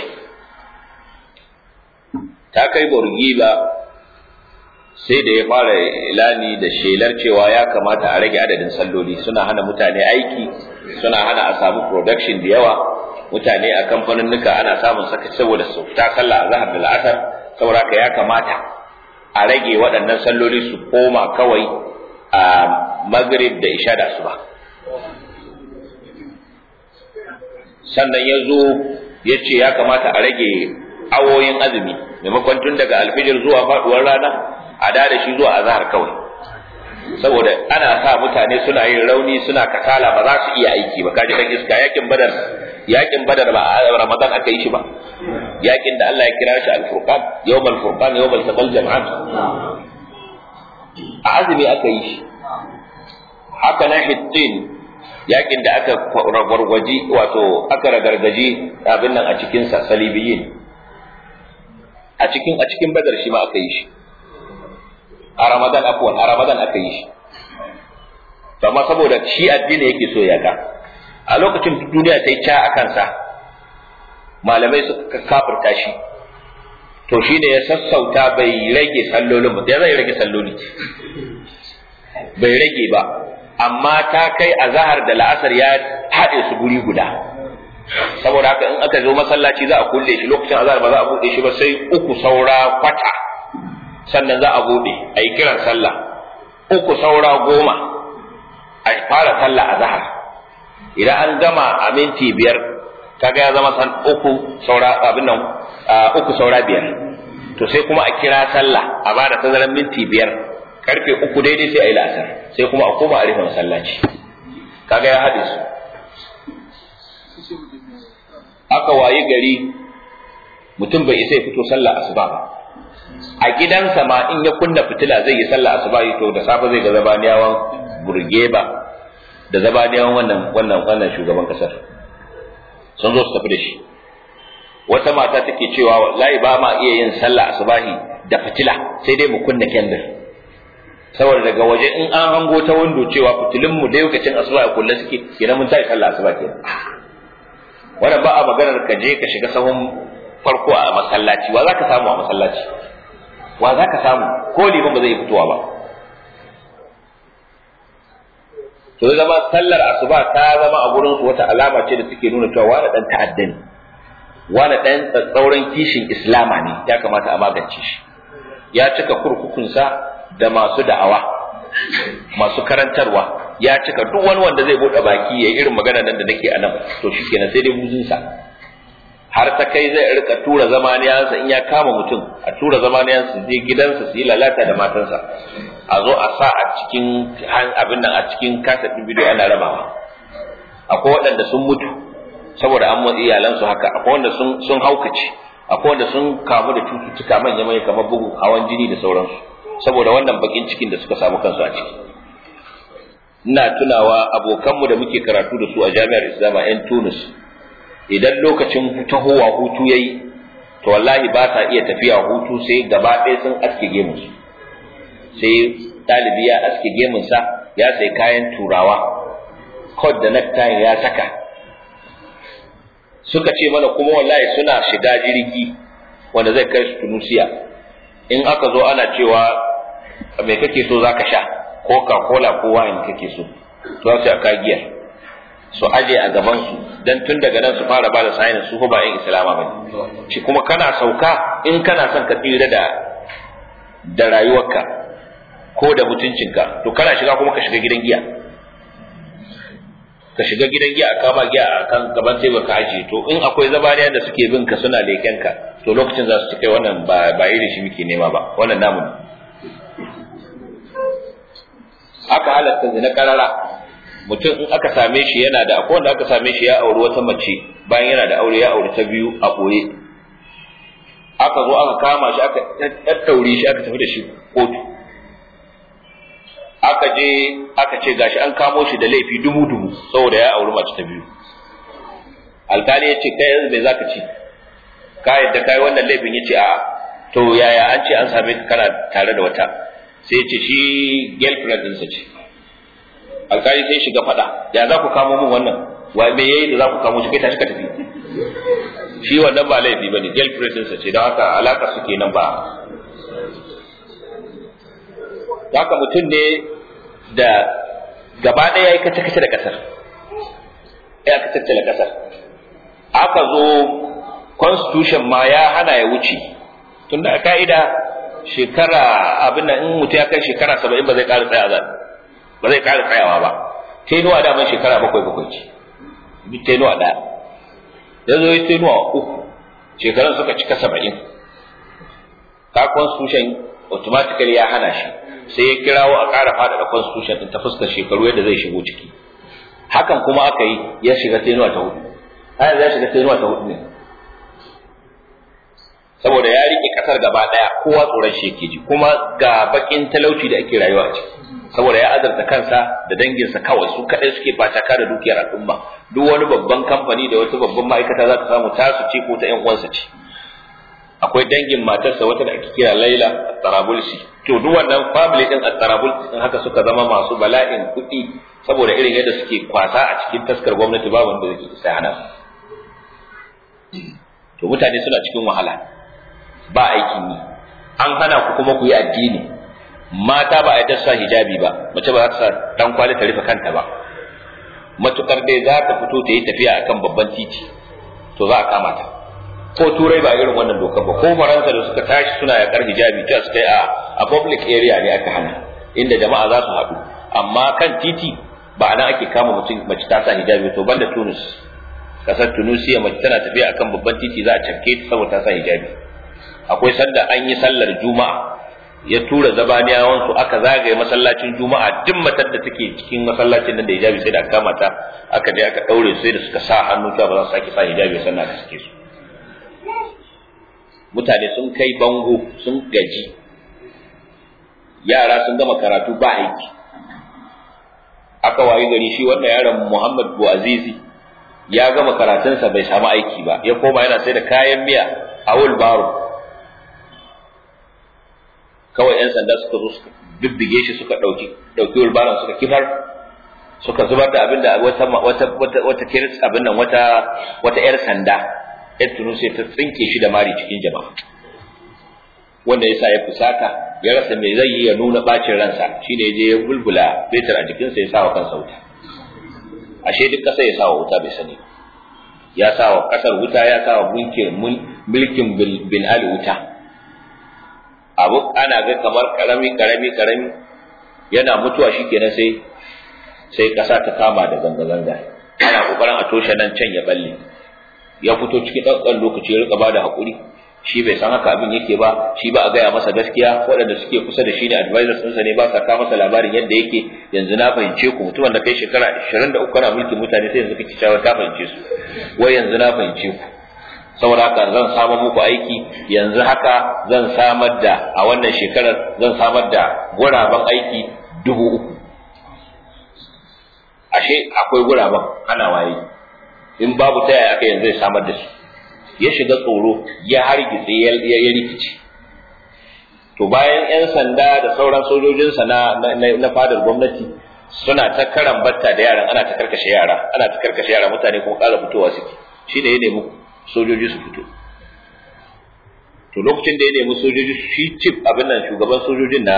ta kai ba sai da ya fara ilani da shelar cewa ya kamata a rage adadin salloli suna hana mutane aiki suna hana a samu production da yawa mutane a kamfanin nuka ana samun sakaci saboda su fita sallah a zahar da la'asar saboda haka ya kamata a rage waɗannan salloli su koma kawai a magrib da isha da asuba sannan ya zo ya ce ya kamata a rage awoyin azumi maimakon tun daga alfijir zuwa faduwar rana a da da shi zuwa azhar kawai saboda ana sa mutane suna yin rauni suna kasala ba za su iya aiki ba kaji dan iska yakin badar yakin badar ba a ramadan aka yi shi ba yakin da Allah ya kira shi al-furqan yawmal furqan yawmal taqal jam'an a azumi aka yi shi haka na hittin yakin da aka gwargwaji wato aka ragargaji abin nan a cikin sa salibiyin a cikin a cikin badar shi ma aka yi shi a ramadan afwan a ramadan aka yi shi to amma saboda shi addini yake so ya ga a lokacin duniya ta yi ca a kansa malamai suka kafirta shi to shi ne ya sassauta bai rage sallolin ba ya zai rage salloli bai rage ba amma ta kai a zahar da la'asar ya haɗe su guri guda saboda haka in aka zo masallaci za a kulle shi lokacin azhar ba za a buɗe shi ba sai uku saura kwata sannan za a buɗe a yi kiran sallah uku saura goma a fara sallah azhar idan an gama a minti biyar kaga ya zama san uku saura abin nan uku saura biyar to sai kuma a kira sallah a bada tazaran minti biyar karfe uku daidai sai a yi la'asar sai kuma a koma a rufe masallaci kaga ya haɗe su aka wayi gari mutum bai isa ya fito sallah asuba ba a gidansa ma in ya kunna fitila zai yi sallah asuba to da safe zai ga zabaniyawan burgeba da zabaniyawan wannan wannan wannan shugaban kasar sun zo su tafi da shi wata mata take cewa wallahi ba ma iya yin sallah asubahi da fitila sai dai mu kunna kendir saboda daga waje in an hango ta wando cewa fitilun mu da lokacin asuba a kulle suke kenan mun tashi sallah asuba kenan wannan ba a maganar ka je ka shiga sahun farko a masallaci wa zaka samu a masallaci wa zaka samu ko liman ba zai fitowa ba to zama sallar asuba ta zama a gurin su wata alama ce da take nuna cewa wani dan ta'adda ne wani dan tsauran kishin islama ne ya kamata a magance shi ya cika kurkukunsa da masu da'awa masu karantarwa ya cika duk wani wanda zai bude baki ya irin magana nan da nake a nan to shikenan sai dai buzunsa har ta kai zai rika tura zamaniyansa in ya kama mutum a tura zamaniyansa je gidansa su yi lalata da matansa a zo a sa a cikin abin nan a cikin kasa ɗin bidiyo ana rabawa akwai waɗanda sun mutu saboda an motsi iyalansu haka akwai wanda sun sun haukace akwai wanda sun kamu da cututtuka manya manya kamar bugun hawan jini da sauransu saboda wannan bakin cikin da suka samu kansu a ciki ina tunawa abokanmu da muke karatu da su a jami'ar islama yan tunis idan lokacin tahowa hutu yayi to wallahi ba sa iya tafiya hutu sai gaba ɗaya sun aske gemunsu sai ɗalibi ya aske gemunsa ya sai kayan turawa kod da necktie ya saka suka ce mana kuma wallahi suna shiga jirgi wanda zai kai su tunusiya in aka zo ana cewa me kake so zaka sha coca cola ko wine kake so to sai aka giyar su aje a gaban su dan tun daga nan su fara ba da sayin su ba yin islama ba shi kuma kana sauka in kana son ka tsira da da rayuwarka ko da mutuncinka to kana shiga kuma ka shiga gidan giya ka shiga gidan giya a kama giya a kan gaban tebur ka ajiye to in akwai zabaniya da suke bin ka suna leken ka to lokacin za su ci kai wannan ba ba irin shi muke nema ba wannan namu ne aka halatta zina karara mutum in aka same shi yana da akwai wanda aka same shi ya auri wata mace bayan yana da aure ya auri ta biyu a ɓoye aka zo aka kama shi aka tattaure shi aka tafi da shi kotu aka je aka ce gashi an kamo shi da laifi dubu dubu saboda ya auri mace ta biyu alkali ya ce kai yanzu me zaka ci ka yadda kai wannan laifin ya ce a to yaya an ce an same ka kana tare da wata sai ya ce shi girlfriend ɗinsa ce alkali sai shiga faɗa ya za ku kamo min wannan wa me yayi da za ku kamo shi kai tashi ka tafi shi wannan ba laifi bane girlfriend ɗinsa ce don haka alaka suke nan ba haka mutum ne da gaba ɗaya ya yi kace-kace da ƙasar ya kace da ƙasar aka zo constitution ma ya hana ya wuce tunda a ka'ida shekara abin in mutum ya kai shekara saba'in ba zai ƙara tsaya ba zai ƙara tsayawa ba tenuwa da mai shekara bakwai bakwai ce bi tenuwa ɗaya ya zo ya tenuwa uku shekarun suka cika saba'in ka constitution automatically ya hana shi sai ya kirawo a ƙara faɗaɗa constitution ɗin ta fuskar shekaru yadda zai shigo ciki hakan kuma aka yi ya shiga tenuwa ta hudu har ya shiga tenuwa ta hudu ne saboda ya rike kasar gaba daya kowa tsoron shi yake ji kuma ga bakin talauci da ake rayuwa a ciki saboda ya azarta kansa da danginsa kawai su kadai suke fataka da dukiyar al'umma duk wani babban kamfani da wata babban ma'aikata za ka samu tasu ce ko ta yan uwansa ce akwai dangin matarsa wata da ake kira Laila At-Tarabulsi to duk wannan family din At-Tarabulsi din haka suka zama masu bala'in kuɗi saboda irin yadda suke kwasa a cikin taskar gwamnati ba wanda zai isa hana to mutane suna cikin wahala ba aikin yi an hana ku kuma ku yi addini mata ba a yadda sa hijabi ba mace ba za ta sa dan kwali ta rufe kanta ba matukar dai za ta fito ta yi tafiya akan babban titi to za a kama ta ko turai ba irin wannan dokar ba ko faransa da suka tashi suna yakar hijabi ta suka yi a public area ne aka hana inda jama'a za su haɗu amma kan titi ba nan ake kama mutum mace ta sa hijabi to banda tunis kasar tunisia mace tana tafiya akan babban titi za a cafke ta saboda ta sa hijabi akwai sanda an yi sallar juma'a ya tura zabaniyawan su aka zagaye masallacin juma'a duk matar da take cikin masallacin nan da hijabi sai da aka kama ta aka je aka daure sai da suka sa hannu cewa ba za su sake sa hijabi sannan aka sake su mutane sun kai bango sun gaji yara sun gama karatu ba aiki aka wayi gari shi wannan yaron Muhammad Buazizi ya gama karatunsa bai samu aiki ba ya koma yana sai da kayan miya a Wulbaro kawai yan sanda suka zo suka bibbige shi suka dauki dauki Wulbaron suka kifar suka zubar da abinda wata wata wata wata kiris abin nan wata wata yar sanda yar tunusi ta tsinke shi da mari cikin jama'a wanda yasa ya fusata ya rasa me zai yi ya nuna bacin ransa shine je ya bulbula fetur a jikinsa ya sawa kansa wuta ashe duk kasa ya sawa wuta bai sani ya sawa kasar wuta ya sawa mulkin mulkin bin ali wuta abu ana ga kamar karami karami karami yana mutuwa shikenan sai sai kasa ta kama da zanga zanga ana kokarin a toshe nan can ya balle ya fito cikin ɗan lokaci ya rika bada hakuri shi bai san haka abin yake ba shi ba a gaya masa gaskiya waɗanda suke kusa da shi ne advisors ɗinsa ne ba sa ka masa labarin yadda yake yanzu na fahimce ku mutumin da kai shekara 23 kana mulkin mutane sai yanzu kake cewa ka fahimce su wai yanzu na fahimce ku saboda haka zan samar muku aiki yanzu haka zan samar da a wannan shekarar zan samar da guraben aiki dubu uku ashe akwai guraben ana waye in babu ta yaya aka yanzu zai samar da su ya shiga tsoro ya hargitse ya rikice to bayan 'yan sanda da sauran sojojinsa na, na, fadar gwamnati suna ta karan batta da yaran ana ta karkashe yara ana ta karkashe yara mutane kuma ƙara fitowa suke shi ne ya nemi sojoji su fito to lokacin da ya nemi sojoji shi cif abin nan shugaban sojojin na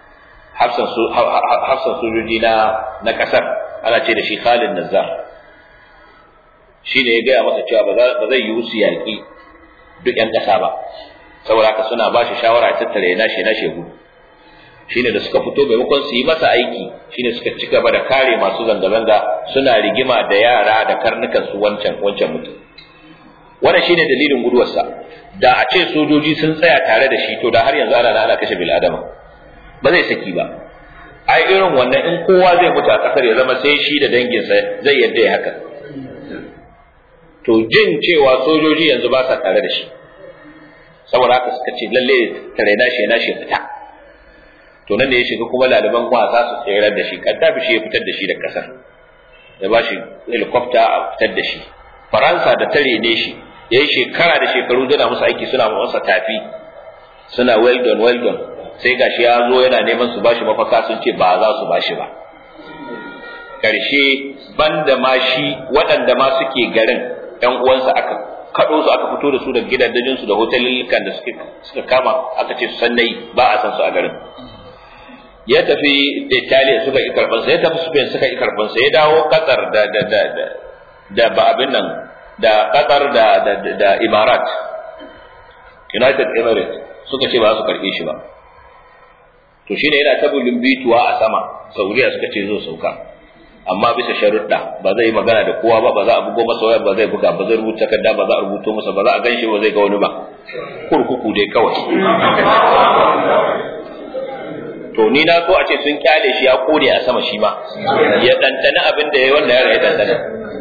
hafsan sojoji na na kasar ana ce da shi Khalid Nazzar shi ne ya gaya masa cewa ba zai yi su yaƙi duk 'yan ƙasa ba saboda haka suna ba shi shawara a tattare ya nashe nashe gudu shi ne da suka fito maimakon su yi masa aiki shi ne suka ci gaba da kare masu zanga-zanga suna rigima da yara da karnukan su wancan wancan mutum wannan shine dalilin guduwarsa da a ce sojoji sun tsaya tare da shi to da har yanzu ana ana kashe bil'adama ba zai saki ba ai irin wannan in kowa zai mutu a kasar ya zama sai shi da danginsa zai yadda ya haka to jin cewa sojoji yanzu ba sa tare da shi saboda haka suka ce lalle tare na shi na shi fita to nan ne ya shiga kuma laliban wasa su tsayar da shi kaddafi shi ya fitar da shi da kasar ya ba shi helicopter a fitar da shi faransa da tare ne shi ya yi shekara da shekaru dana musu aiki suna masa tafi suna well done well done sai gashi ya zo yana neman su bashi mafaka sun ce ba za su bashi ba karshe banda ma shi waɗanda ma suke garin ƴan uwansa aka kaɗo su aka fito da su daga gidajen su da hotelillukan da suke suka kama aka ce su san nayi ba a san su a garin ya tafi Italiya suka yi karban sa ya tafi Spain suka yi karban sa ya dawo Qatar da da da da, da ba abin nan da Qatar da da, da Imarat United Emirates suka ce ba su karbe shi ba to shine yana ta bituwa a sama Saudiya suka ce zo sauka amma bisa sharuɗa ba zai yi magana da kowa ba ba za a bugo masa waya ba zai buga ba zai rubuta takarda ba za a rubuto masa ba za a ganshi ba zai ga wani ba kurkuku dai kawai to ni na so a ce sun kyale shi ya kore a sama shi ma ya dandana abin da yayi wanda ya dandana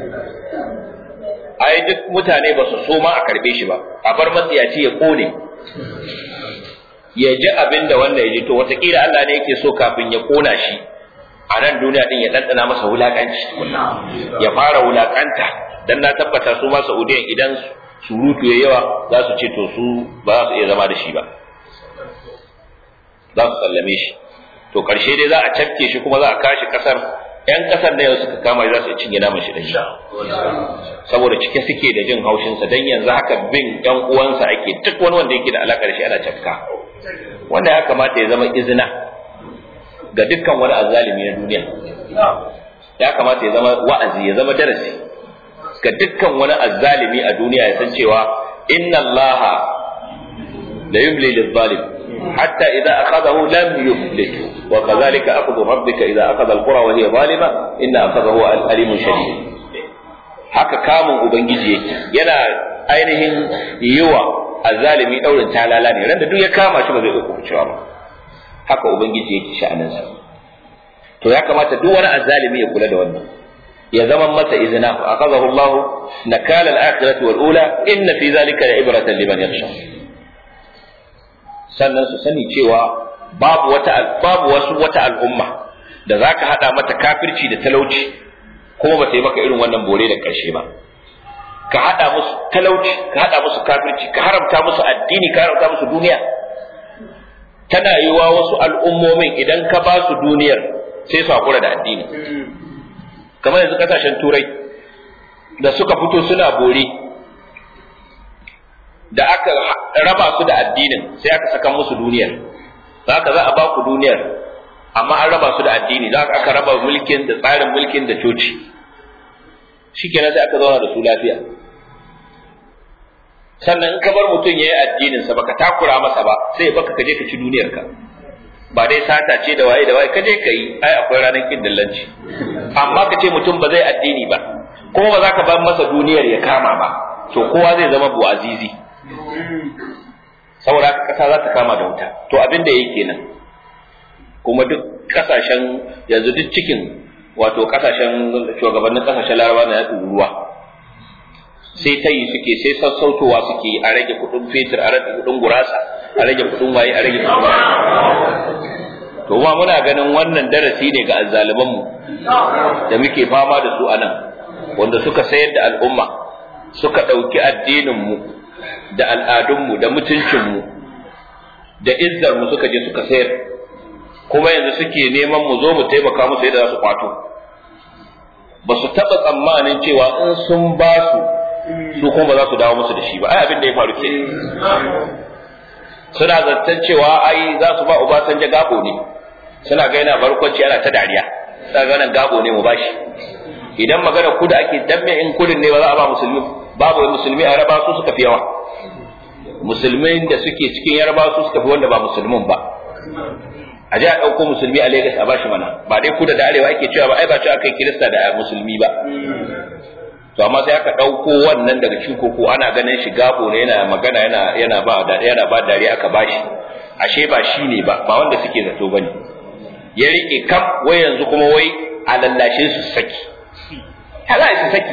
ai duk mutane ba su so ma a karbe shi ba a bar matsiyaci ya kone ya ji abin da wanda ya ji to watakila Allah ne yake so kafin ya kona shi a nan duniya din ya ɗanɗana masa wulaƙanci ya fara wulaƙanta dan na tabbata su ma Saudiyan idan surutu ya yawa za su ce to su ba za su iya zama da shi ba za su sallame shi to karshe dai za a cafke shi kuma za a kashi kasar yan kasar da yau suka kama za su cinye naman shi da shi saboda cike suke da jin haushinsa dan yanzu haka bin yan uwansa ake duk wani wanda yake da alakar shi ana cafka wanda ya kamata ya zama izina ga dukkan wani azzalimi na duniya ya kamata ya zama wa'azi ya zama darasi ga dukkan wani azzalimi a duniya ya san cewa inna allaha la yumli lil-zalim حتى إذا أخذه لم يفلته وكذلك أخذ ربك إذا أخذ القرى وهي ظالمة إن أخذه أليم شديد haka kamun ubangiji yake yana ainihin yiwa azzalimi daurin talala ne randa duk ya kama shi ba zai uku cewa ba haka ubangiji yake sha'aninsa to ya kamata duk wani azzalimi ya kula da wannan ya zama masa izina fa akhadahu Allah nakala al-akhirati wal ula inna fi zalika la'ibratan liman yakhsha sannan su sani cewa babu wata babu wasu wata al'umma da zaka hada mata kafirci da talauci kuma ba ta yi maka irin wannan bore da karshe ba ka hada musu talauci ka hada musu kafirci ka haramta musu addini ka haramta musu duniya tana yiwa wasu al'ummomin idan ka ba su duniyar sai su hakura da addini kamar yanzu kasashen turai da suka fito suna bore da aka raba su da addinin sai aka saka musu duniyar za ka za a ba ku duniyar amma an raba su da addini za aka raba mulkin da tsarin mulkin da coci shikenan sai aka zauna da su lafiya sannan in ka bar mutum ya yi addinin sa baka takura masa ba sai ya baka kaje ka ci duniyar ka ba dai sata ce da waye da waye kaje ka yi ai akwai ranar kin dillanci amma ka ce mutum ba zai addini ba kuma ba za ka bar masa duniyar ya kama ba to kowa zai zama bu azizi saboda haka kasa za ta kama da wuta to abin da yake nan kuma duk kasashen yanzu duk cikin wato kasashen shugabannin kasashen laraba na yaɗin ruwa sai ta yi suke sai sassautowa suke a rage kuɗin fetur a rage kuɗin gurasa a rage kuɗin waye a rage kuɗin waye to ma muna ganin wannan darasi ne ga azzalimanmu da muke fama da su a nan wanda suka sayar da al'umma suka ɗauki addininmu da al'adunmu da mutuncinmu da izzarmu suka je suka sayar kuma yanzu suke neman mu zo mu taimaka musu yadda za su kwato ba su taɓa tsammanin cewa in sun ba su su kuma ba za su dawo musu da shi ba ai abin da ya faru ke suna zaton cewa ai za su ba Obasanjo gabo ne suna ga yana barkwanci ana ta dariya suna ga nan gabo ne mu bashi idan magana kuda ake danne in kudin ne ba za a ba musulmi babu musulmi a raba su suka fi yawa musulmin da suke cikin yarba su suka fi wanda ba musulmin ba a ji a ɗauko musulmi a Legas a bashi mana ba dai kuda da arewa ake cewa ba ai ba cewa kai kirista da musulmi ba to amma sai aka ɗauko wannan daga cikin koko ana ganin shi gabo ne yana magana yana yana ba da yana ba dariya aka bashi ashe ba shi ne ba ba wanda suke zato bane ya rike kam wai yanzu kuma wai a lallashe su saki hala su saki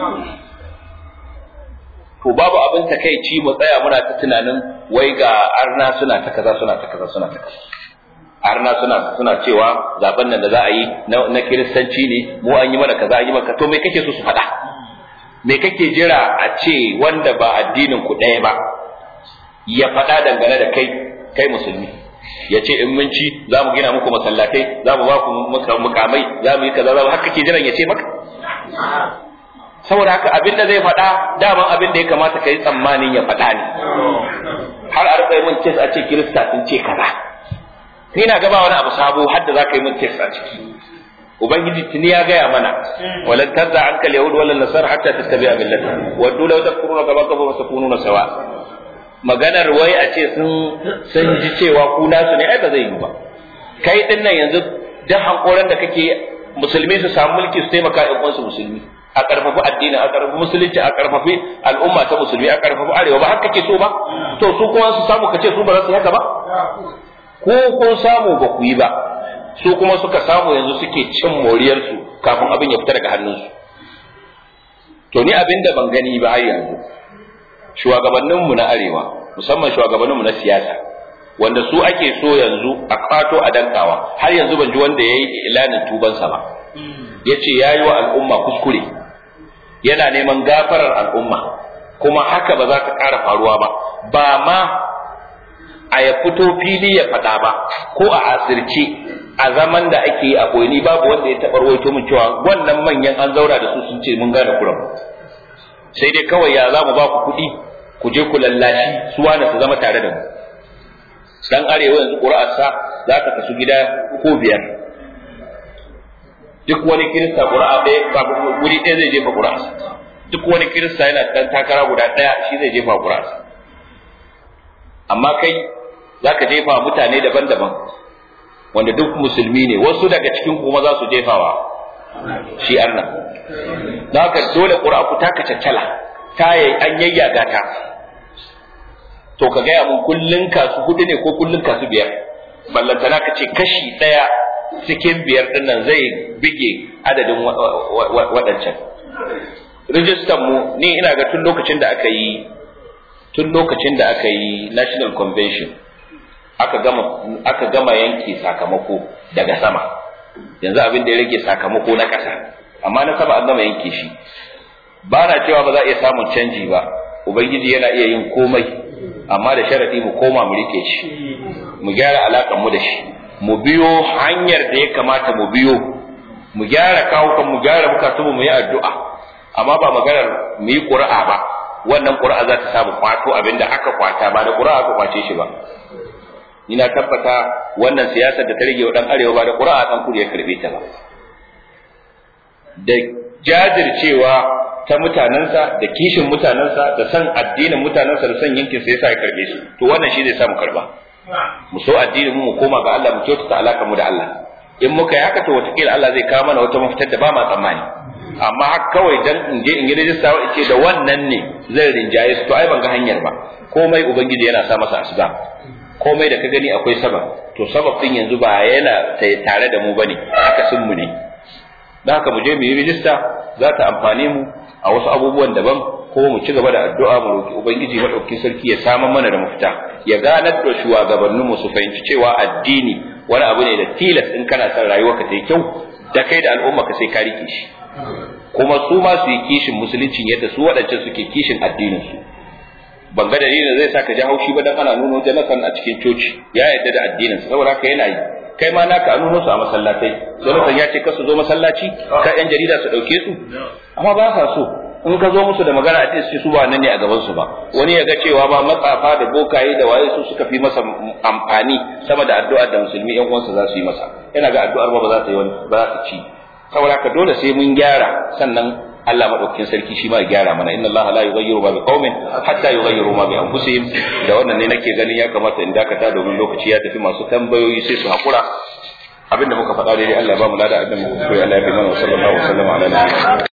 to babu abin takeici mu tsaya muna ta tunanin wai ga arna suna ta kaza suna ta kaza suna ta kaza arna suna suna cewa zaben nan da za a yi na kiristanci ne mu an yi mana kaza an yi maka to me kake so su faɗa me kake jira a ce wanda ba addinin ku ɗaya ba ya faɗa dangane da kai kai musulmi ya ce in mun ci za mu gina muku masallatai za mu ba ku mukamai za mu yi kaza za mu haka kake jiran ya ce maka saboda haka abin da zai faɗa daman abin da ya kamata ka yi tsammanin ya faɗa ne har a rika mun tes a ce kirista sun ce kaza ni na gaba wani abu sabo har da za ka yi mun tes a ciki ubangiji tuni ya gaya mana walan tazza anka al-yahud wala nasar hatta tattabi'a millata wa dole wa takfuruna kama kafaru takununa sawa maganar wai a ce sun sun ji cewa ku nasu ne ai ba zai yi ba kai din nan yanzu dan hankoran da kake musulmi su samu mulki su taimaka ƴan uwansu musulmi a karfafi addini a karfafi musulunci a karfafi al'umma ta musulmi a karfafi arewa ba haka kake so ba to su kuma su samu kace su ba za su yi haka ba ko kun samu ba ku yi ba su kuma suka samu yanzu suke cin moriyarsu kafin abin ya fita daga hannunsu to ni abin da ban gani ba har yanzu shugabanninmu na arewa musamman shugabanninmu na siyasa wanda su ake so yanzu a kwato a dankawa har yanzu ban ji wanda ya yi ilanin tubansa ba ya ce ya yi wa al'umma kuskure yana neman gafarar al'umma kuma haka ba za ta ƙara faruwa ba ba ma a ya fito fili ya faɗa ba ko a asirce a zaman da ake yi a koyini babu wanda ya taɓa rawaito min cewa wannan manyan an zaura da su sun ce mun gane kuran sai dai kawai ya za mu ba ku kuɗi ku je ku lallashi su wani su zama tare da mu dan arewa yanzu ƙuri'arsa za ta kasu gida ko biyar duk wani kirista ƙuri'a ɗaya ba guri ɗaya zai jefa ƙuri'arsa duk wani kirista yana ɗan takara guda ɗaya shi zai jefa ƙuri'arsa amma kai za ka jefa mutane daban-daban wanda duk musulmi ne wasu daga cikin kuma za su jefawa shi arna don haka dole ƙura ku taka caccala ta yi an yayyaga ta to ka gaya mun kullun kasu hudu ne ko kullun kasu biyar ballantana ka ce kashi ɗaya cikin biyar ɗin nan zai bige adadin waɗancan rijistan mu ni ina ga tun lokacin da aka yi tun lokacin da aka yi national convention aka gama aka gama yanke sakamako daga sama yanzu abin da ya rage sakamako na ƙasa amma na sama an gama yanke shi ba na cewa ba za a iya samun canji ba ubangiji yana iya yin komai amma da sharadi mu koma mu rike shi mu gyara alakan mu da shi mu biyo hanyar da ya kamata mu biyo mu gyara kawukan mu gyara bukatun mu yi addu'a amma ba maganar mu yi ƙuri'a ba wannan ƙuri'a za ta samu kwato abinda aka kwata ba da ƙuri'a aka kwace shi ba ina tabbata wannan siyasar da ta rage wa dan arewa ba da ƙura'a dan kudu ya karbe ta ba da jajircewa ta mutanensa da kishin mutanensa da san addinin mutanensa da san yankin sa yasa ya karbe su to wannan shi zai samu karba mu so addinin mu mu koma ga Allah mu kyautata alaka mu da Allah in muka yi haka to wataƙila Allah zai kawo mana wata mafitar da ba ma tsammani amma haka kawai dan in je in yi rajista wa ce da wannan ne zai rinjaye su to ai ban ga hanyar ba komai ubangiji yana sa masa asbab komai da ka gani akwai sabab to sabab din yanzu ba yana tare da mu bane akasin mu ne dan haka mu je mu yi rijista za ta amfane mu a wasu abubuwan daban ko mu ci gaba da addu'a mu roki ubangiji madaukakin sarki ya samar mana da mafita ya ganar da shugabannin mu su fahimci cewa addini wani abu ne da tilas in kana son rayuwarka ta yi kyau da kai da al'umma ka sai ka rike shi kuma su ma su yi kishin musuluncin yadda su waɗancan suke kishin addinin su ban ga dalilin zai sa ka ji haushi ba dan ana nuno Jonathan a cikin coci ya yarda da addinin sa saboda haka yana yi kai ma naka a nuno su a masallatai Jonathan ya ce ka su zo masallaci ka yan jarida su dauke su amma ba sa so in ka zo musu da magana a ce su ba nan ne a gaban su ba wani ya ga cewa ba matsafa da bokaye da waye su suka fi masa amfani sama da addu'ar da musulmi yan uwansa za su yi masa yana ga addu'ar ba ba za ta yi wani ba za ta ci saboda haka dole sai mun gyara sannan Allah madaukakin sarki shi ma ya gyara mana inna Allah la yughayyiru ma biqaumin hatta yughayyiru ma bi anfusihim da wannan ne nake ganin ya kamata in dakata domin lokaci ya tafi masu tambayoyi sai su hakura abinda muka faɗa daidai Allah ya ba mu lada abin da muka koyi Allah ya bi mana sallallahu alaihi wa sallam ala nabiyina